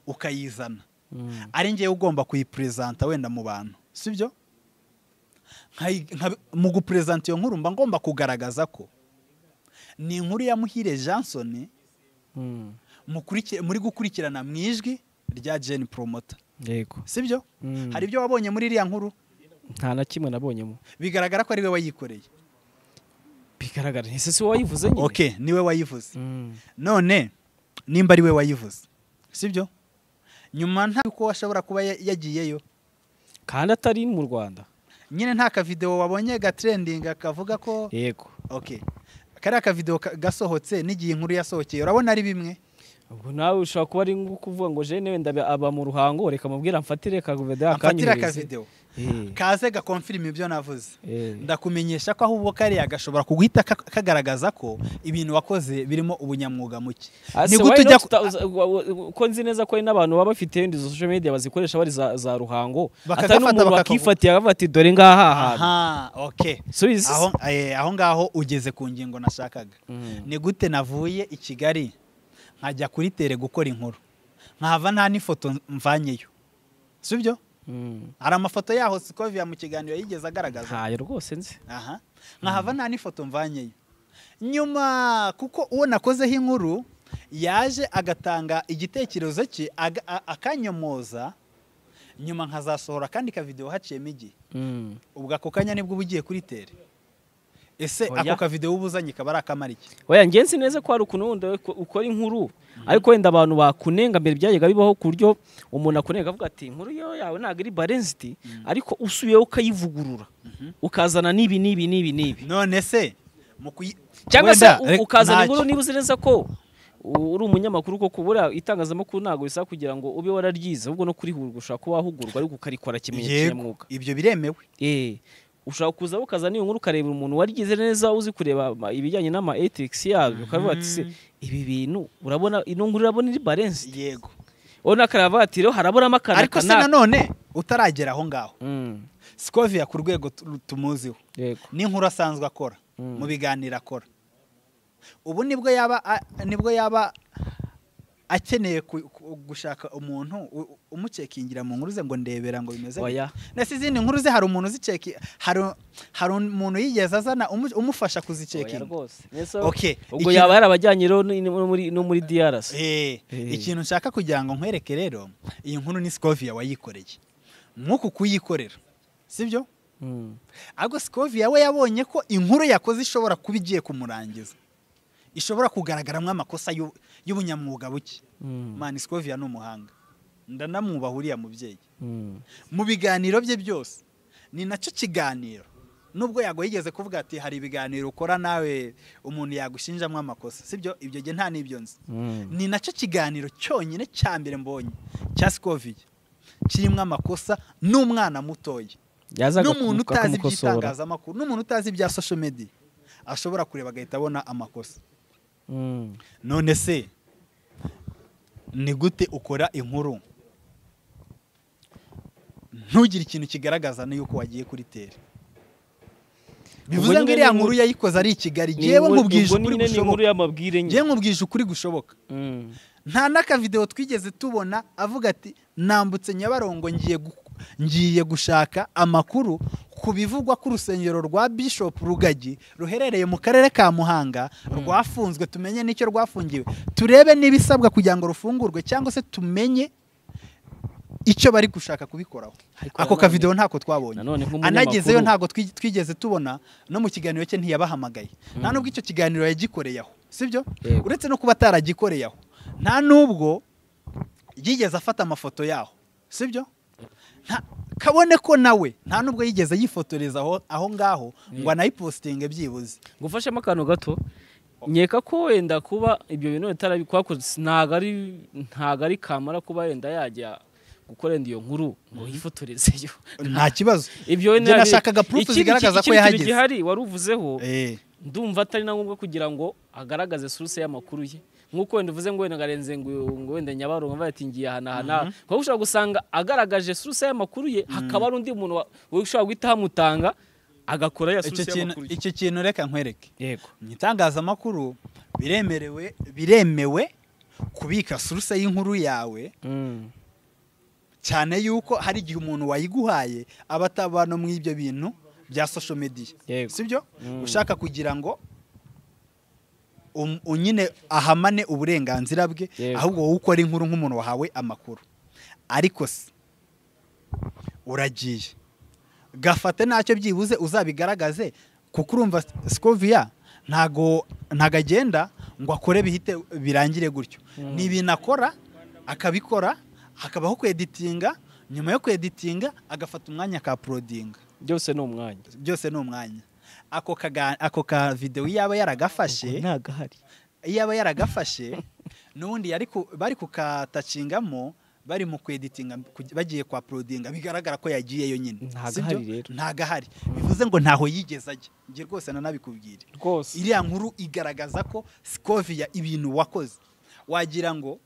ukayizana Mm. ari njyewe ugomba kuyiperezanta wenda mu bantu sibyo Nkayi- nkabi- mu guperezanta iyo nkuru mba ngomba kugaragaza ko ni inkuru ya muhire jansoni Mm. mukuriki- muri gukurikirana mu ijwi rya jeni poromota yego sibyo Mm. hari ibyo wabonye muri iriya nkuru nta na kimwe nabonyemo bigaragara ko ari we wayikoreye bigaragara ese si wowe wayivuze nyine ok niwe wayivuze Mm. none nimba ari we wayivuze sibyo nyuma nta ko ashobora kuba ya- yagiyeyo kandi atari mu rwanda nyine nta kavidewo wabonye gatrendinga kavuga ko yego ok kariya kavidewo ka- gasohotse n'igihe inkuru yasohokeye urabona ari bimwe ubwo nawe ushobora kuba ari nko kuvuga ngo jene wenda aba- aba mu ruhango reka mubwira mfatire akavidewo amfatira akanyohereze akavidewo Eh, kaze gakonfirima ibyo navuze eh. ndakumenyesha ko ahubwo kariya gashobora kuguhita ka- kagaragaza ko ibintu wakoze birimo ubunyamwuga muke Ah, ni se gute why ujya not? Uta- uza- wa- wa- ko nzi neza ko hari n'abantu baba bafite wenda izo social media bazikoresha bari za, za ruhango Bakagafata, atari n'umuntu bakakavu- wakifatiye akavuga ati dore ngaha ahantu aha ok subizi aho eh, aho ngaho ugeze ku ngingo nashakaga Mm. ni gute navuye i kigali nkajya kuri tere gukora inkuru nkahava nta n'ifoto mvanyeyo si byo Mm. hari amafoto yaho sikovia mu kiganiro yigeze agaragaza ntayo rwose nzi aha nkahava nta n'ifoto mvanyeyo nyuma kuko uwo nakozeho inkuru yaje agatanga igitekerezo cye aga- a- akanyomoza nyuma nkazasohora kandi kavidewo haciyemo igihe Mm. ubwo ako kanya nibwo uba ugiye kuri tere ese Oya. ako kavidewo uba uzanye kaba ari akamara iki oya njye nzi neza ko hari ukuntu wenda we- ukora inkuru ariko wenda abantu bakunenga mbere byajyaga bibaho ku buryo umuntu akunenga avuga ati inkuru yo yawe ntabwo ari balanced ariko usubiyeho ukayivugurura ukazana n'ibi n'ibi n'ibi n'ibi none se mu kuyi cyangwa se Wenda, u- reka- ukazana ntacyo. inkuru niba uzi neza ko u- uri umunyamakuru koko buriya itangazamakuru ntabwo bisaba kugira ngo ube wararyize ahubwo no kurihugura ushobora kuba wahugurwa ariko ukarikora kimenyetso Yego, kinyamwuga ibyo biremewe Eh, ushobora kuza ukazana iyo nkuru ukarebera umuntu warigize neza uzi kureba ama- ibijyanye n'ama ethics yabyo ukavuga ati se ibi bintu urabona ino nkuru urabona iri balance yego urabona akarava ati rero haraburamo akana ariko se kanaka." nanone utaragera aho ngaho Mm, sikovia ku rwego tu- tumuziho yego n'inkuru asanzwe akora Mm. mu biganiro akora ubu nibwo yaba a- nibwo yaba akeneye ku- ku- gushaka umuntu u- umucekingira mu nkuru ze ngo ndebera ngo bimeze gute. oya ndetse izindi nkuru ze hari umuntu uziceki hari hari umuntu yigeze azana umu- umufasha oya kuzicekinga rwose Yesu, okay ubwo ikintu- yaba yarabajyanye rero ni- no muri no muri DRC Eh, Eh. ikintu nshaka kugira ngo nkwereke rero iyi nkuru ni Scovia wayikoreye nk'uku kuyikorera sibyo Mm. ahubwo Scovia we yabonye ko inkuru yakoze ishobora kuba igiye kumurangiza ishobora kugaragaramo amakosa y'u- y'ubunyamwuga buke Mm. mani Scovia ni umuhanga ndanamwubaha uriya mubyeyi Mm. mu biganiro bye byose ni nacyo kiganiro nubwo yago yigeze kuvuga ati hari ibiganiro ukora nawe umuntu yagushinjamo amakosa sibyo ibyo gihe nta n'ibyo nzi Mm. ni nacyo kiganiro cyonyine cya mbere mbonye cya Scovia kirimo amakosa n'umwana mutoya yazaga n'umuntu kumu- utazi akamukosora iby'itangazamakuru n'umuntu utazi ibya social media ashobora kureba agahita abona amakosa Mm. none se ni gute ukora inkuru ntugire ikintu kigaragaza yuko wagiye kuri tere bivuze Ubwo ngo nyine iriya ni nkuru inkuru- yayikoze ari ikigali Ni jewe inkuru- nkubwije ubwo ukuri nyine ni inkuru gushoboka y'amabwire nyine jewe nkubwije ukuri gushoboka Mm. nta n'akavidewo twigeze tubona avuga ati nambutse nyabarongo ngiye gu- ngiye gushaka amakuru ku bivugwa ku rusengero rwa bishop rugagi ruherereye mu karere ka muhanga rwafunzwe tumenye n'icyo rwafungiwe turebe n'ibisabwa kugira ngo rufungurwe cyangwa se tumenye icyo bari gushaka kubikoraho Ariko ako nanone- kavidewo ntako twabonye nanone nk'umunyamakuru- anagezeyo ntabwo twi- twigeze tubona no mu kiganiro cye ntiyabahamagaye nta nubwo icyo kiganiro yagikoreye aho sibyo Yego. uretse no kuba ataragikoreye aho nta nubwo yigeze afata amafoto yaho sibyo Nta- kabone ko nawe nta nubwo yigeze yifotoreza aho aho ngaho ngo anayipositinge byibuze ngufashemo akantu gato nkeka ko wenda kuba ibyo bintu bitarabikwakoze ntago ari ntago ari kamara kuba wenda yajya gukora wenda iyo nkuru ngo yifotorezeyo nta kibazo ibyo wenda Njye yari- nashakaga proof Ikindi- zigaragaza ko ikindi kintu yahageze. gihari wari uvuzeho Eh, ndumva atari na ngombwa kugira ngo agaragaze source y'amakuru ye nk'uko wenda uvuze ngo wenda ngarenze ngo ngo wenda nyabarongo mva yatingiye ahanahana kuko ushobora gusanga agaragaje source y'amakuru ye hakaba hari undi muntu wa- wowe ushobora guhita hamutanga agakora ya icyo source kintu y'amakuru ye icyo kintu reka nkwereke yego mu itangazamakuru biremerewe biremewe kubika source y'inkuru yawe Mm. cyane yuko hari igihe umuntu wayiguhaye aba atabana mu ibyo bintu bya social media Yego. sibyo Mm. ushaka kugira ngo um- u- nyine ahamane uburenganzira bwe Yego. ahubwo wowe ukora inkuru nk'umuntu wahawe amakuru ariko se uragiye gafate ntacyo byibuze uzabigaragaze kuko urumva Scovia ntago ntago agenda ngo akore bihite birangire gutyo ni ibintu akora akabikora hakabaho kweditinga nyuma yo kweditinga agafata umwanya akaporodinga byose ni umwanya byose ni umwanya ako kaga- ako ka videwo iyo aba yaragafashe ntagahari iyo aba yaragafashe n'ubundi yari ku- bari kukatacingamo bari mu kweditinga kuj- bagiye kwa porodinga bigaragara ko yagiyeyo nyine Ntago sibyo? ahari rero. ntago ahari bivuze ngo ntaho yigeze ajya njye rwose nanabikubwire rwose iriya nkuru igaragaza ko Scovia ibintu wakoze wagira ngo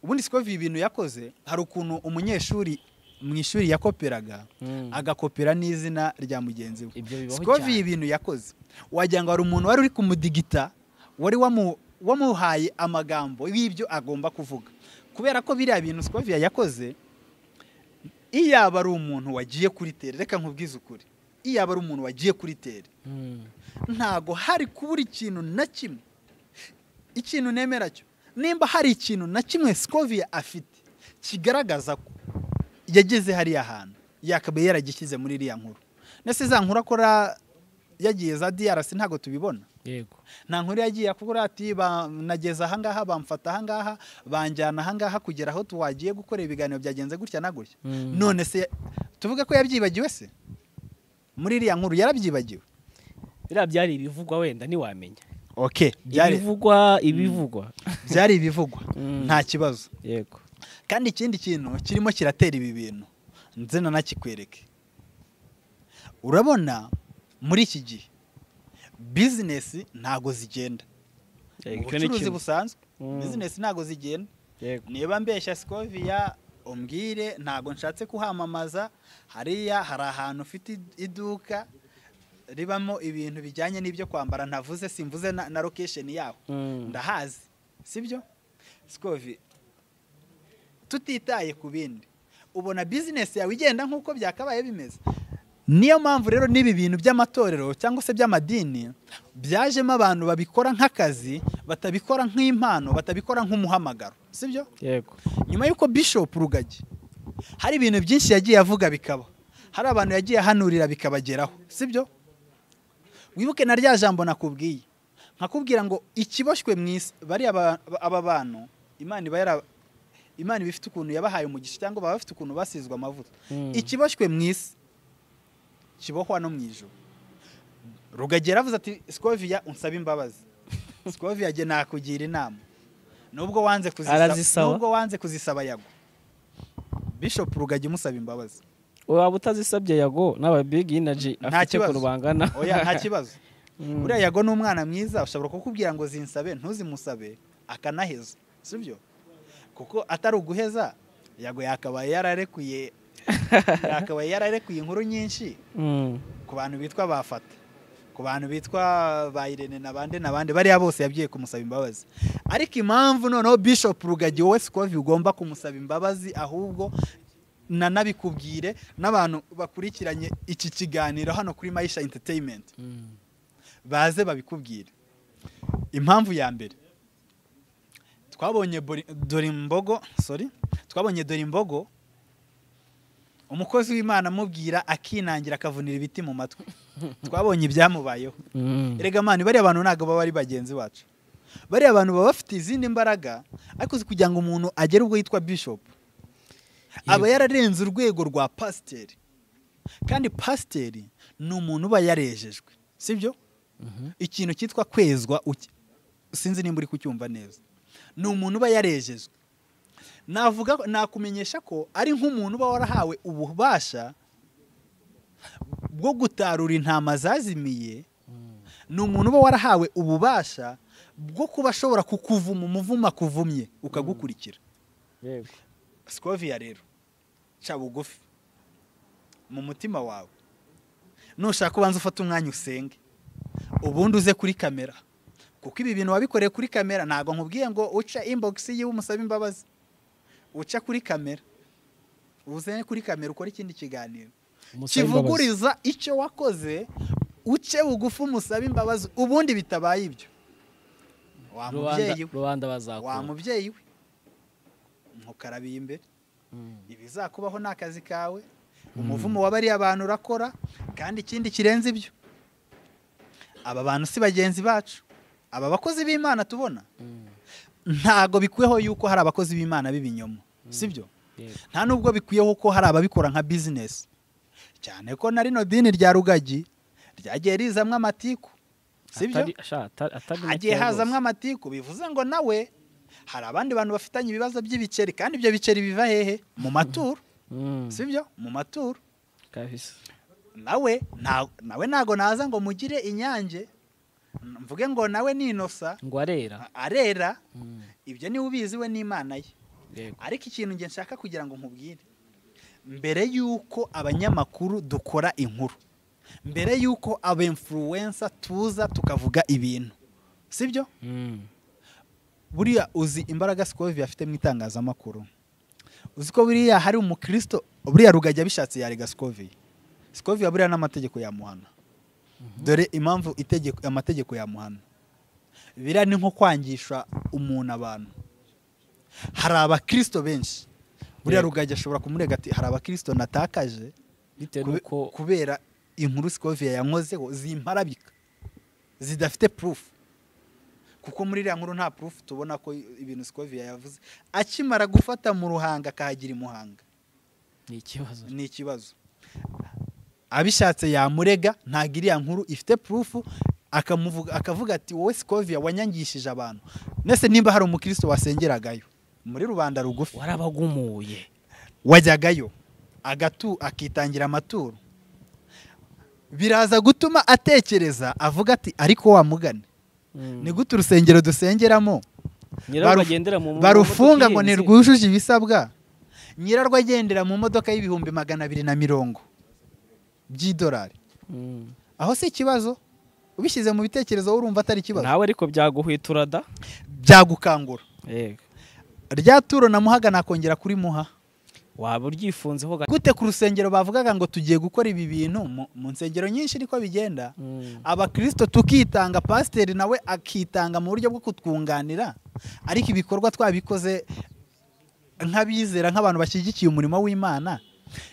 ubundi Scovia ibintu yakoze hari ukuntu umunyeshuri mu ishuri yakoperaga Mm. agakopera n'izina rya mugenzi we Ibyo bibaho Scovia cyane. ibintu yakoze wagira ngo hari umuntu wari uri kumudigita wari wamu- wamuhaye amagambo y'ibyo agomba kuvuga kubera ko biriya bintu Scovia yakoze iyo yaba ari umuntu wagiye kuri tere reka nkubwize ukuri iyo yaba ari umuntu wagiye kuri tere Mm. ntago hari kubura ikintu na kimwe ikintu nemera cyo nimba hari ikintu na kimwe Scovia afite kigaragaza ko yageze hariya hantu yakabaye yaragishyize muri iriya nkuru ndetse za nkuru akora yagiye za DRC ntago tubibona yego nta nkuru yagiye akora ati ba- nageze ahangaha bamfata ahangaha banjyana ahangaha kugera aho tuwagiye gukora ibiganiro byagenze gutya na gutya Mm. none se tuvuge ko yabyibagiwe se muri iriya nkuru yarabyibagiwe biriya byari ibivugwa wenda ntiwamenya okay byari- ibivugwa ibivugwa byari ibivugwa Mm. nta kibazo yego kandi ikindi kintu kirimo kiratera ibi bintu ndetse nanakikwereke urabona muri iki gihe bizinesi ntago zigenda Yego, icyo ni ubucuruzi kimwe. busanzwe Mm. bizinesi ntago zigenda yego niba mbeshya Scovia umbwire ntago nshatse kuhamamaza hariya hari ahantu ufite id- iduka ribamo ibintu bijyanye n'ibyo kwambara ntavuze simvuze na, na location yaho Mm. ndahazi sibyo sikovi tutitaye ku bindi ubona bizinesi yawe igenda nk'uko byakabaye bimeze niyo mpamvu rero n'ibi bintu by'amatorero cyangwa se by'amadini byajemo abantu babikora nk'akazi batabikora nk'impano batabikora nk'umuhamagaro sibyo yego nyuma y'uko Bishop rugagi hari ibintu byinshi yagiye avuga bikaba hari abantu yagiye ahanurira bikabageraho sibyo wibuke na rya jambo nakubwiye nkakubwira ngo ikiboshywe mu isi bariya ba- ba- aba bantu imana iba yara imana iba ifite ukuntu yabahaye umugisha cyangwa baba bafite ukuntu basizwe amavuta Mm. ikiboshywe mu isi kibohwa no mu ijoro rugagera avuze ati sikoviya unsaba imbabazi sikoviya jye nakugira inama nubwo wanze kuzisaba Arazisaba. nubwo wanze kuzisaba yagwa bishop rugagi musaba imbabazi waba utazisabye yago n'aba big energy Nta afite kibazo. ukuntu bangana oya nta kibazo Mm. buriya yago ni umwana mwiza ushobora kukubwira ngo zinsabe ntuzimusabe akanaheza sibyo kuko atari uguheza yago yakabaye yararekuye yakabaye yararekuye inkuru nyinshi Mm. ku bantu bitwa bafata ku bantu bitwa ba Irene n'abandi n'abandi bariya bose yagiye kumusaba imbabazi ariko impamvu noneho Bishop Rugagi wowe Sikovi ugomba kumusaba imbabazi ahubwo nanabikubwire n'abantu bakurikiranye iki kiganiro hano kuri Maisha Entertainment Mm. baze babikubwire impamvu ya mbere twabonye Bori- Dorimbogo sorry twabonye Dorimbogo umukozi w'Imana amubwira akinangira akavunira ibiti mu matwi twabonye ibyamubayeho Mm. erega mani bariya bantu ntabwo baba ari bagenzi bacu bariya bantu baba bafite izindi mbaraga ariko si kugira ngo umuntu agere ubwo yitwa bishop aba yararenze urwego rwa pasiteri kandi pasiteri ni umuntu uba yarejejwe sibyo Mhm. ikintu cyitwa kwezwa uki- sinzi nimba uri kucyumva neza ni umuntu uba yarejejwe navuga nakumenyesha ko ari nk'umuntu uba warahawe ububasha bwo gutarura intama zazimiye ni umuntu uba warahawe ububasha bwo kuba ashobora kukuvuma umuvuma kuvumye ukagukurikira Yego. sikoviya rero ca bugufi mu mutima wawe nushaka ubanza ufate umwanya usenge ubundi uze kuri kamera kuko ibi bintu wabikoreye kuri kamera ntabwo nkubwiye ngo uca inbox yiwe umusaba imbabazi uca kuri kamera uze kuri kamera ukore ikindi kiganiro Umusaba imbabazi. kivuguriza icyo wakoze uce bugufi umusaba imbabazi ubundi bitabaye ibyo wa Rubanda- mubyeyi we rubanda wa bazakura mubyeyi we ntukarabiye imbere Mm. ibizakubaho ni akazi kawe umuvumo wa bariya bantu urakora kandi ikindi kirenze ibyo aba bantu si bagenzi bacu aba bakozi b'imana tubona Mm. ntago bikwiyeho yuko hari abakozi b'imana b'ibinyoma sibyo Yego. nta nubwo bikwiyeho ko hari ababikora nka bizinesi cyane ko na rino dini rya rugagi ryagiye rizamwo amatiku sibyo Atari- sha, atari- atari hagiye makeya rwose. hazamwo amatiku bivuze ngo nawe hari abandi bantu bafitanye ibibazo by'ibiceri kandi ibyo biceri biva hehe mu maturo Mm. sibyo mu maturo Kabisa. nawe nta- nawe ntago naza ngo mugire inyange mvuge ngo nawe ninosa ngo arera arera Mm. ibyo niwe ubizi we n'imana ye Yego. ariko ikintu nge nshaka kugira ngo nkubwire mbere y'uko abanyamakuru dukora inkuru mbere y'uko aba influencer tuza tukavuga ibintu sibyo Mm. buriya uzi imbaraga sikovi afite mu itangazamakuru uzi ko buriya hari umukristo buriya rugajya bishatse yarega sikovi sikovi buriya n'amategeko yamuhana dore impamvu itegeko amategeko yamuhana biriya ni nko kwangisha umuntu abantu hari abakristo benshi buriya Yego. rugajya ashobora kumurega ati hari abakristo natakaje bitewe kube- n'uko kubera inkuru sikoviya yankozeho zimparabika zidafite purufu kuko muri iriya nkuru nta purufu tubona ko ibintu sikoviya yavuze akimara gufata mu ruhanga akahagira imuhanga ni ikibazo ni ikibazo abishatse yamurega ntabwo iriya nkuru ifite purufu akamuvuga- akavuga ati wowe sikoviya wanyangishije abantu nese nimba hari umukristo wasengeragayo muri rubanda rugufi warabagumuye wajyagayo agatu akitangira amaturo biraza gutuma atekereza avuga ati ariko wamugane ni gute urusengero dusengeramo nyirarume baruf- agendera mu mu- barufunga mu ngo modoka ihenze. ntirwujuje ibisabwa nyirarwo agendera mu modoka y'ibihumbi magana abiri na mirongo by'idolari Mm. aho si ikibazo ubishyize mu bitekerezo wowe urumva atari ikibazo nawe ariko byaguhwiturada byagukangura yego rya turo na muhaga nakongera kuri muha waba uryifunzeho gake gute ku rusengero bavugaga ngo tugiye gukora ibi bintu mu- mu nsengero nyinshi niko bigenda abakirisito tukitanga pasiteri nawe akitanga mu buryo bwo kutwunganira ariko ibikorwa twabikoze nk'abizera nk'abantu bashyigikiye umurimo w'imana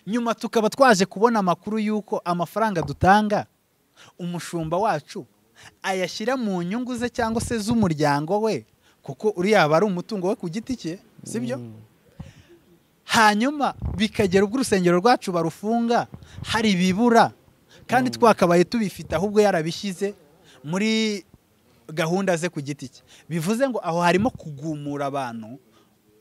nyuma tukaba twaje kubona amakuru y'uko amafaranga dutanga umushumba wacu ayashyira mu nyungu ze cyangwa se z'umuryango we kuko uriya aba ari umutungo we ku giti cye sibyo hanyuma bikagera ubwo urusengero rwacu barufunga hari ibibura kandi twakabaye tubifite ahubwo yarabishyize muri gahunda ze ku giti cye bivuze ngo aho harimo kugumura abantu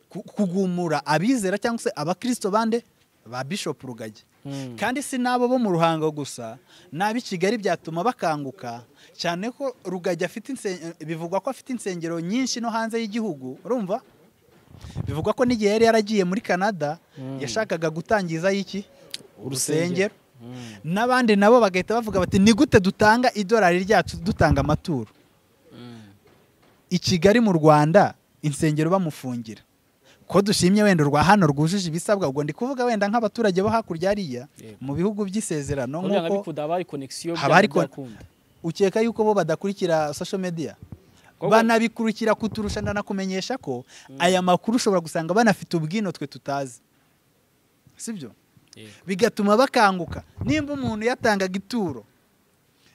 ku- kugumura abizera cyangwa se abakristo bande ba bishop rugagi kandi si n'abo bo mu ruhango gusa n'ab'i kigali byatuma bakanguka cyane ko rugagi afite inse- bivugwa ko afite insengero nyinshi no hanze y'igihugu urumva bivugwa ko n'igihe yari yaragiye muri canada Mm. yashakaga gutangiza y'iki urusengero Urusengero. n'abandi nabo bagahita bavuga bati ni gute dutanga idolari ryacu dutanga amaturo i kigali mu rwanda insengero bamufungira ko dushimye wenda urwa hano rwujuje ibisabwa ubwo ndi kuvuga wenda nk'abaturage bo hakurya hariya Yego. mu bihugu by'isezerano nk'uko nk'uko bikunda haba hari konegisiyo haba hari kon- ukeka yuko bo badakurikira social media Koko- banabikurikira kuturusha ndanakumenyesha ko aya makuru ushobora gusanga banafite ubwino twe tutazi sibyo bigatuma bakanguka nimba umuntu yatangaga ituro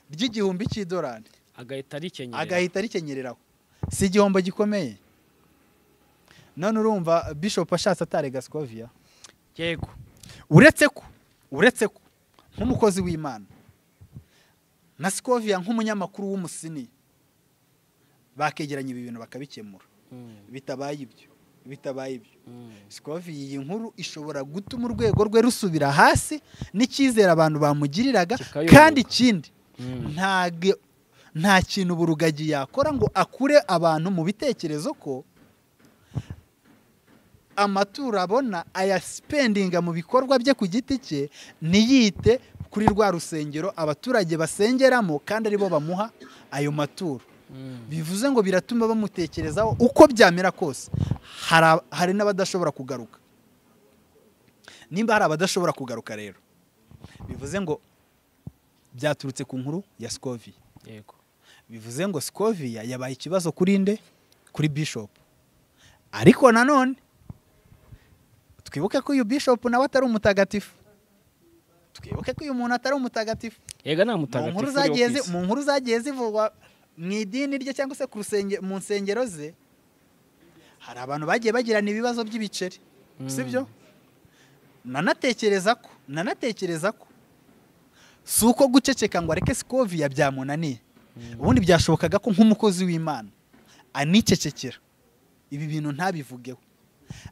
ry'igihumbi cy'idolari agahita arikenyera agahita rikenyereraho si igihombo gikomeye none urumva bishop ashatse atarega scoviya yego uretse ko uretse ko nk'umukozi w'imana na scoviya nk'umunyamakuru w'umusini bakegeranya ibi bintu bakabikemura bitabaye ibyo bitabaye ibyo sikovi iyi nkuru ishobora gutuma urwego rwe rusubira hasi n'icyizere abantu bamugiriraga Kikayoyoka. kandi ikindi ntabwo nta kintu burugagi yakora ngo akure abantu mu bitekerezo ko amaturo abona ayasipendinga mu bikorwa bye ku giti cye ntiyite kuri rwa rusengero abaturage basengeramo kandi aribo bamuha ayo maturo bivuze ngo biratuma bamutekerezaho uko byamera kose hari ab- hari n'abadashobora kugaruka nimba hari abadashobora kugaruka rero bivuze ngo byaturutse ku nkuru ya sikoviya yego bivuze ngo sikoviya yabaye ikibazo kuri nde kuri bishop ariko nanone twibuke ko uyu bishop nawe atari umutagatifu twibuke ko uyu muntu atari umutagatifu yego nta mu mutagatifu nkuru uriho ku zagiye zi- isi. mu nkuru zagiye zivugwa mu idini rye cyangwa se ku rusenge- mu nsengero ze hari abantu bagiye bagirana ibibazo by'ibiceri Mm. sibyo nanatekereza ko nanatekereza ko si uko guceceka ngo areke sikoviya byamunaniye Mm. ubundi byashobokaga ko nk'umukozi w'imana anicecekera ibi bintu ntabivugeho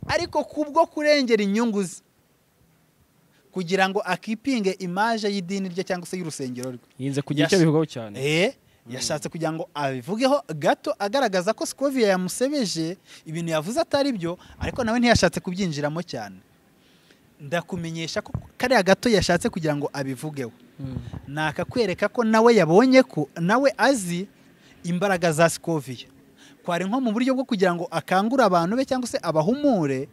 ariko kubwo kurengera inyungu ze kugira ngo akipinge imaje y'idini rye cyangwa se y'urusengero rwe yinze kugira icyo Yas- abivugaho cyane Eh, yashatse kugira ngo abivugeho gato agaragaza ko Scoviya yamusebeje ibintu yavuze atari byo ariko nawe ntiyashatse kubyinjiramo cyane ndakumenyesha ko kariya gato yashatse kugira ngo abivugeho nakakwereka ko nawe yabonye ko nawe azi imbaraga za Scoviya kwari nko mu buryo bwo kugira ngo akangure abantu be cyangwa se abahumure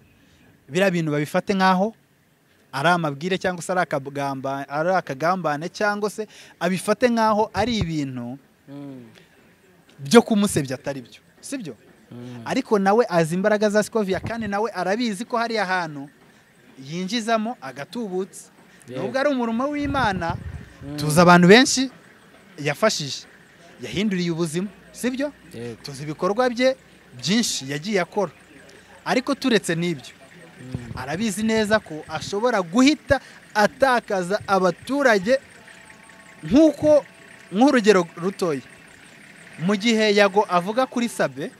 biriya bintu babifate nk'aho ari amabwire cyangwa se ari akagamba- ari akagambane cyangwa se abifate nk'aho ari ibintu byo kumusebya atari byo sibyo ariko nawe azi imbaraga za sikoviya kandi nawe arabizi ko hariya hantu yinjizamo agatubutse Yego. nubwo ari umurimo w'imana tuzi abantu benshi yafashije yahinduriye ubuzima sibyo yego tuzi ibikorwa bye byinshi yagiye akora ariko turetse n'ibyo arabizi neza ko ashobora guhita atakaza abaturage nk'uko nk'urugero rutoya mu gihe yago avuga kuri sabe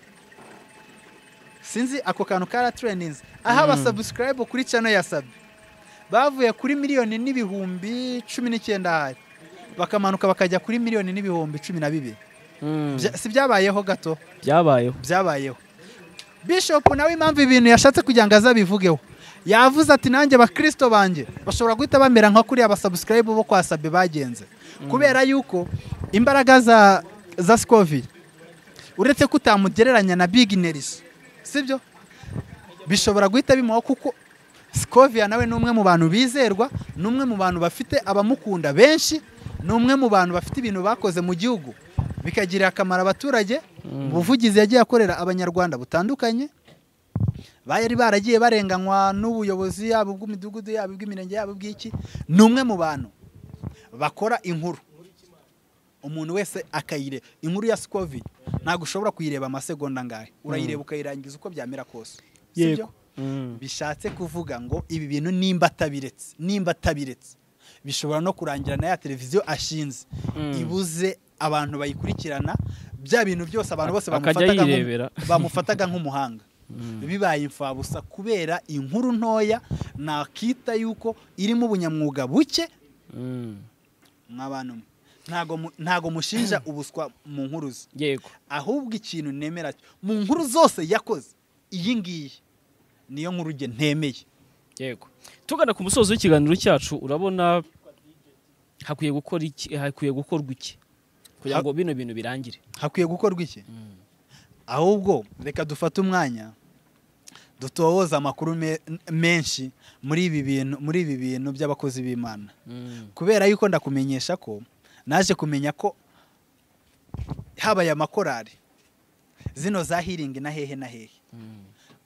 sinzi ako kantu karatureninze aho Mm. abasabusikayibu kuri cano ya sabe bavuye kuri miliyoni n'ibihumbi cumi n'icyenda hari bakamanuka bakajya kuri miliyoni n'ibihumbi cumi na bibiri Bya- si byabayeho gato byabayeho byabayeho bishop nawe impamvu ibintu yashatse kugira ngo azabivugeho yavuze ati nanjye bakristo banjye bashobora guhita bamera nka kuriya basubscribe bo kwa sabe bagenze kubera yuko imbaraga za za scovi uretse ko utamugereranya na big neris sibyo bishobora guhita bimuha kuko sikovia nawe ni umwe mu bantu bizerwa ni umwe mu bantu bafite abamukunda benshi ni umwe mu bantu bafite ibintu bakoze mu gihugu bikagirira akamaro abaturage ubuvugizi yagiye akorera abanyarwanda butandukanye bari baragiye barenganywa n'ubuyobozi yabo bw'imidugudu yabo bw'imirenge yabo bw'iki ni umwe mu bantu bakora inkuru umuntu wese akayire inkuru ya sikovi ntabwo ushobora kuyireba amasegonda ngahe urayireba ukayirangiza uko byamera kose sibyo bishatse kuvuga ngo ibi bintu nimba atabiretse nimba atabiretse bishobora no kurangira na ya televiziyo ashinze Mm. ibuze abantu bayikurikirana bya bintu byose abantu bose Akajya bamufataga nk'umu- yirebera. bamufataga nk'umuhanga bibaye imfabusa kubera inkuru ntoya nakita yuko irimo ubunyamwuga buke mwabantu mwe ntago mu- ntago mushinja ubuswa mu nkuruzi yego ahubwo ikintu nemera cyo mu nkuru zose yakoze iyi ngiyi niyo nkuru nge ntemeye yego tugana ku musozo w'ikiganiro cyacu urabona hakwiye gukora iki hakwiye gukorwa iki kugira ngo bino bintu birangire hakwiye gukorwa iki ahubwo reka dufate umwanya dutohoza amakuru me- menshi muri ibi bintu muri ibi bintu by'abakozi b'imana kubera yuko ndakumenyesha ko naje kumenya ko habaye amakorari zino za hiringi na hehe na hehe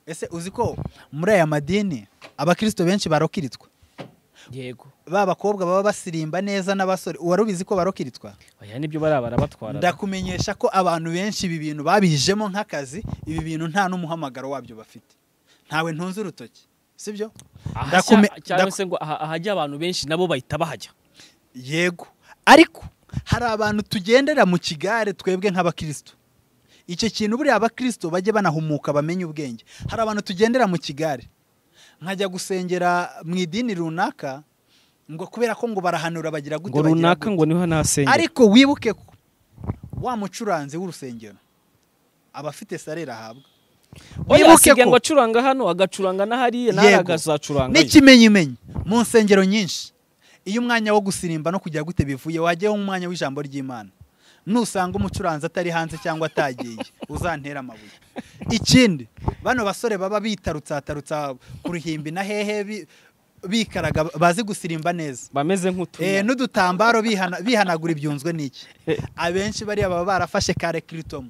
ese uzi ko muri aya madini abakristo benshi barokiritwa yego ba bakobwa baba basirimba neza n'abasore wari ubizi ko barokiritwa aya nibyo bari barabatwara ndakumenyesha ko abantu benshi ibi bintu babijemo nk'akazi ibi bintu nta n'umuhamagaro wabyo bafite ntawe ntunze urutoki sibyo ndakume- cyangwa ndaku- se ngo aha- ahajya abantu benshi nabo bahita bahajya yego ariko hari abantu tugendera mu kigare twebwe nk'abakristo icyo kintu buriya abakristo bajye banahumuka bamenye ubwenge hari abantu tugendera mu kigare nkajya gusengera mu idini runaka ngo kubera ko ngo barahanura bagira gute ngo bagira runaka gute. ngo niho nahasengera ariko wibuke ko wa mucuranzi w'urusengero aba afite salera ahabwa oya wibuke asigaye ko- ngo acuranga hano agacuranga n'ahariya n'ahari Yego. agazacuranga n'ikimenyimenyi mu nsengero nyinshi iyo umwanya wo gusirimba no kujya gute bivuye wajyaho umwanya w'ijambo ry'imana nusanga umucuranzi atari hanze cyangwa atagiye uzantere amabuye ikindi bano basore baba bitarutsatarutsa ku ruhimbi na hehe bi- bikaraga bazi gusirimba neza bameze Eh, nk'utunya n'udutambaro bihana- bihanagura ibyunzwe n'iki abenshi bariya baba barafashe kare kiritomo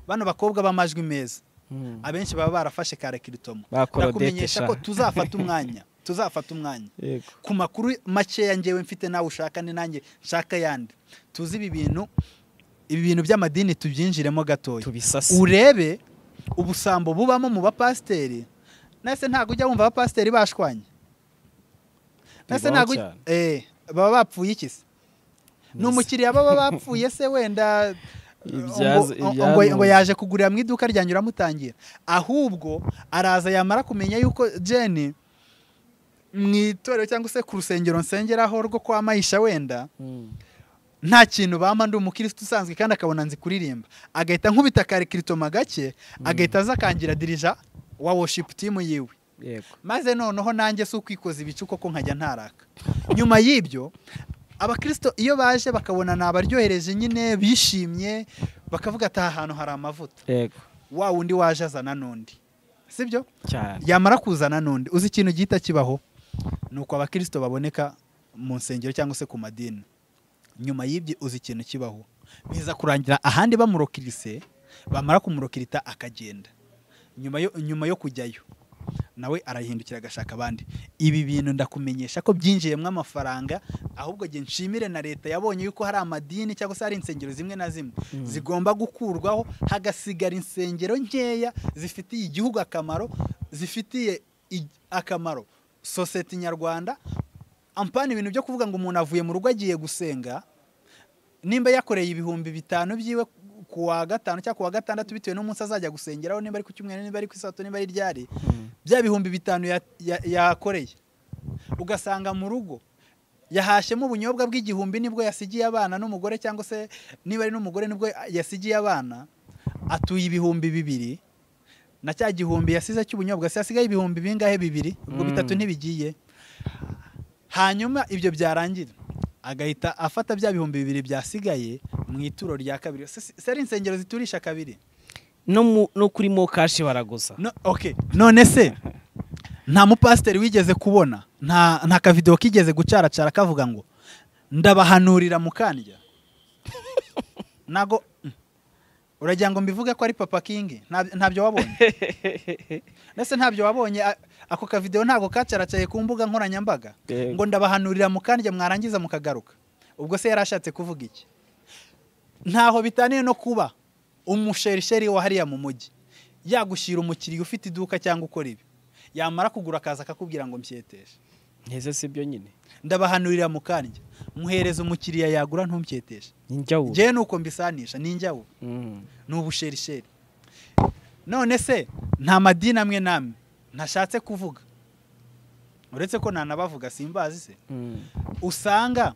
bano bakobwa b'amajwi meza Mm. abenshi baba barafashe kare kiritomo Bakora ndakumenyesha dete ko sha. tuzafata umwanya tuzafata umwanya Yego. ku makuru makeya ngewe mfite nawe ushaka ni nanjye nshaka yandi tuzi ibi bintu ibi bintu by'amadini tubyinjiremo gatoya tubisase urebe ubusambo bubamo mu bapasiteri nese ntabwo ujya wumva abapasiteri bashwanye nese Bibaho ntabwo cyane. eh, baba bapfuye iki se ni umukiriya baba bapfuye se wenda ngo- Ibyaza- ngo- ngo ibyanuzwe. ngo yaje kugurira mu iduka ryanjye uramutangira ahubwo araza yamara kumenya yuko jeni mu itorero cyangwa se ku rusengero nsengeraho rwo kwa mayisha wenda Mm. nta kintu bampa ndi umukirisitu usanzwe kandi akabona nzi kuririmba agahita nkubita kare kiritoma gake agahita aza akangira dirija wa worship team yiwe yego maze noneho nanjye si ukwikoza ibicuko ko nkajya ntaraka nyuma y'ibyo abakristo iyo baje bakabona ni abaryohereje nyine bishimye bakavuga ati aha hantu hari amavuta yego wa wundi waje azana n'undi sibyo cyane yamara kuzana n'undi uzi ikintu gihita kibaho ni uko abakristo baboneka mu nsengero cyangwa se ku madini nyuma y'ibyo uzi ikintu kibaho biza kurangira ahandi bamurokirise bamara kumurokirita akagenda nyuma yo, nyuma yo kujyayo nawe arahindukira agashaka abandi ibi bintu ndakumenyesha ko byinjiyemo amafaranga ahubwo nge nshimire na leta yabonye yuko hari amadini cyangwa se hari insengero zimwe na zimwe zigomba gukurwaho hagasigara insengero nkeya zifitiye igihugu akamaro zifitiye i- akamaro sosiyete nyarwanda ampana ibintu byo kuvuga ngo umuntu avuye mu rugo agiye gusenga nimba yakoreye ibihumbi bitanu byiwe ku wa gatanu cyangwa ku wa gatandatu bitewe n'umunsi azajya gusengeraho nimba ari ku cyumweru nimba ari ku isabato nimba ari ryari bya bihumbi bitanu ya- ya- yakoreye ugasanga mu rugo yahashyemo ubunyobwa bw'igihumbi nibwo yasigiye abana n'umugore cyangwa se niba ari n'umugore nibwo yasigiye abana atuye ibihumbi bibiri na cya gihumbi yasize cy'ubunyobwa se hasigaye ibihumbi bingahe bibiri ubwo Mm. bitatu ntibigiye hanyuma ibyo byarangira agahita afata bya bihumbi bibiri byasigaye mu ituro rya kabiri Se- se ari insengero ziturisha kabiri no mu- no kuri mokashi baraguza No- okay. none se nta mupasiteri wigeze kubona nta nta kavidewo kigeze gucaracara kavuga ngo ndabahanurira mukandya ntago Mm. uragira ngo mbivuge ko ari papa kingi Nta- ntabyo wabonye ndetse ntabyo wabonye a- ako kavidewo ntabwo kacaracaye ku mbuga nkoranyambaga Yego. ngo ndabahanurira mukandya mwarangiza mukagaruka ubwo se yari ashatse kuvuga iki ntaho bitaniye no kuba umusherisheri wa hariya mu mujyi yagushyira umukiriya ufite iduka cyangwa ukora ibi yamara kugura akaza akakubwira ngo mpyeteshe nteze si byo nyine ndabahanurira mukandya muhereza umukiriya yagura ntumbyeteshe njyawubu ngewe nuko mbisanisha ni njyawe ni ubusherisheri none se nta madini amwe n'amwe ntashatse kuvuga uretse ko nanabavuga simbazi se usanga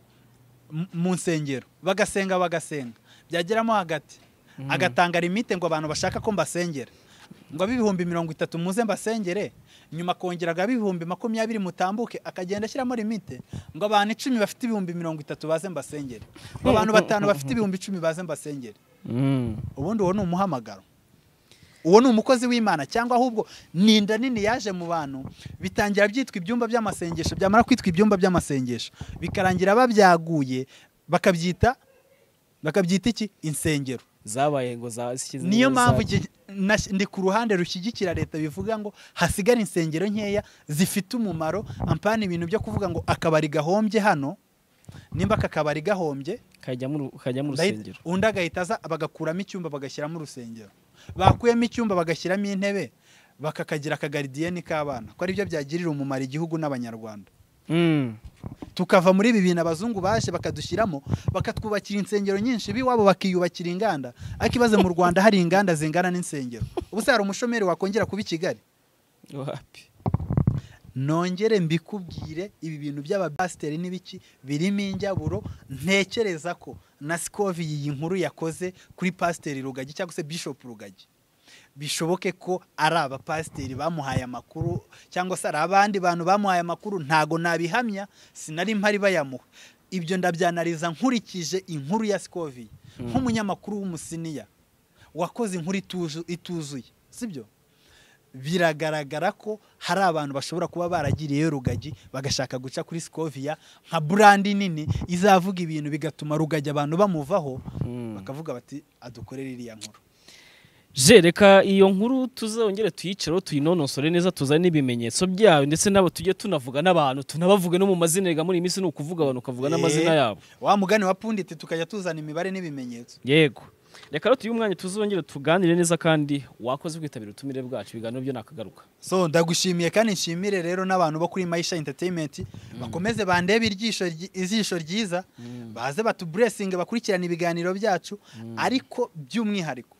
m- mu nsengero bagasenga bagasenga byageramo hagati agatanga limite ngo abantu bashaka ko mbasengera ngo ab'ibihumbi mirongo itatu muze mbasengere nyuma akongera ab'ibihumbi makumyabiri mutambuke akagenda ashyiramo limite ngo abantu icumi bafite ibihumbi mirongo itatu baze mbasengere ngo abantu batanu bafite ibihumbi icumi baze mbasengere ubundi uwo ni umuhamagaro uwo ni umukozi w'imana cyangwa ahubwo ni inda nini yaje mu bantu bitangira byitwa ibyumba by'amasengesho byamara kwitwa ibyumba by'amasengesho bikarangira babyaguye bakabyita bakabyita iki insengero zabaye ngo zashyize niyo mpamvu igihe- nas- ndi ku ruhande rushyigikira leta bivuga ngo hasigare insengero nkeya zifite umumaro ampana ibintu byo kuvuga ngo akabari gahombye hano nimba aka kabari gahombye kajya mu Ndahita- rusengero undi agahita aza bagakuramo icyumba bagashyiramo urusengero bakuyemo icyumba bagashyiramo intebe bakakagira akagaridiyeni k'abana ko aribyo byagirira umumaro igihugu n'abanyarwanda Mm. tukava muri ibi bintu abazungu baje bakadushyiramo bakatwubakira insengero nyinshi b'iwabo bakiyubakira inganda ariko ibaze mu rwanda hari inganda zingana n'insengero ubu se hari umushomeri wakongera kuba i kigali wapi nongere mbikubwire ibi bintu by'abapasiteri n'ibiki birimo injyaburo ntekereza ko na sikovi iyi nkuru yakoze kuri pasiteri rugagi cyangwa se bishopu rugagi bishoboke ko ari abapasiteri bamuhaye amakuru cyangwa se ari abandi bantu bamuhaye amakuru ntago nabihamya sinari mpari bayamuha ibyo ndabyanariza nkurikije inkuru ya sikovi nk'umunyamakuru w'umusiniya wakoze inkuru ituzu- ituzuye sibyo biragaragara ko hari abantu bashobora kuba baragiriyeyo rugagi bagashaka guca kuri sikoviya nka burandi nini izavuga ibintu bigatuma rugagi abantu bamuvaho Mm. bakavuga bati adukorere iriya nkuru je reka iyo nkuru tuzongere tuyicareho tuyinonosore neza tuzane n'ibimenyetso byayo ndetse nabo tujye tunavuga n'abantu tunabavuge no mu mazina rega muri iyi minsi ni ukuvuga abantu ukavuga n'amazina Eh, yabo wa mugani wa punditi tukajya tuzana imibare n'ibimenyetso yego reka rero tuye umwanya tuzongere tuganire neza kandi wakoze kwitabira ubutumire bwacu ibiganiro byo nakagaruka so ndagushimiye kandi nshimire rero n'abantu bo kuri mayisha entertainment bakomeze bandebe iryisho ryi- ijisho ryiza baze batuburesinge bakurikirane ibiganiro byacu ariko by'umwihariko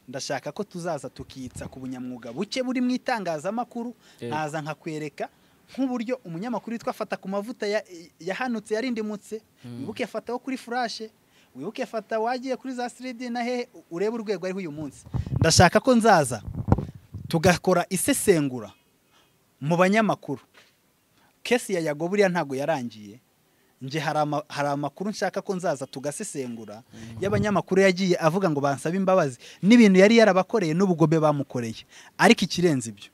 ndashaka ko tuzaza tukitsa ku bunyamwuga buke buri mu itangazamakuru Yego. nkaza nkakwereka nk'uburyo umunyamakuru witwa fata ku mavuta ya- yahanutse yarindimutse wibuke fata wo kuri furashe wibuke fata wagiye kuri za siridi na hehe urebe urwego ariho uyu munsi ndashaka ko nzaza tugakora isesengura mu banyamakuru kesi ya yago buriya ntabwo yarangiye nge hari ama- hari amakuru nshaka ko nzaza tugasesengura y'abanyamakuru yagiye avuga ngo bansabe imbabazi n'ibintu yari yarabakoreye n'ubugome bamukoreye ariko ikirenze ibyo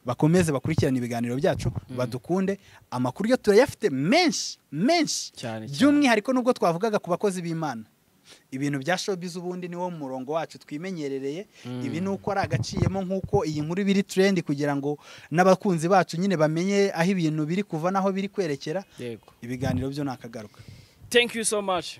bakomeze bakurikirane ibiganiro byacu badukunde amakuru yo turayafite menshi menshi Cyane, cyane. by'umwihariko nubwo twavugaga ku bakozi b'imana ibintu bya showbiz ubundi niwo murongo wacu twimenyerereye ibi ni uko ari agaciyemo nk'uko iyi nkuru biri trend kugira ngo n'abakunzi bacu nyine bamenye aho ibintu biri kuva n'aho biri kwerekera yego ibiganiro byo ni akagaruka thank you so much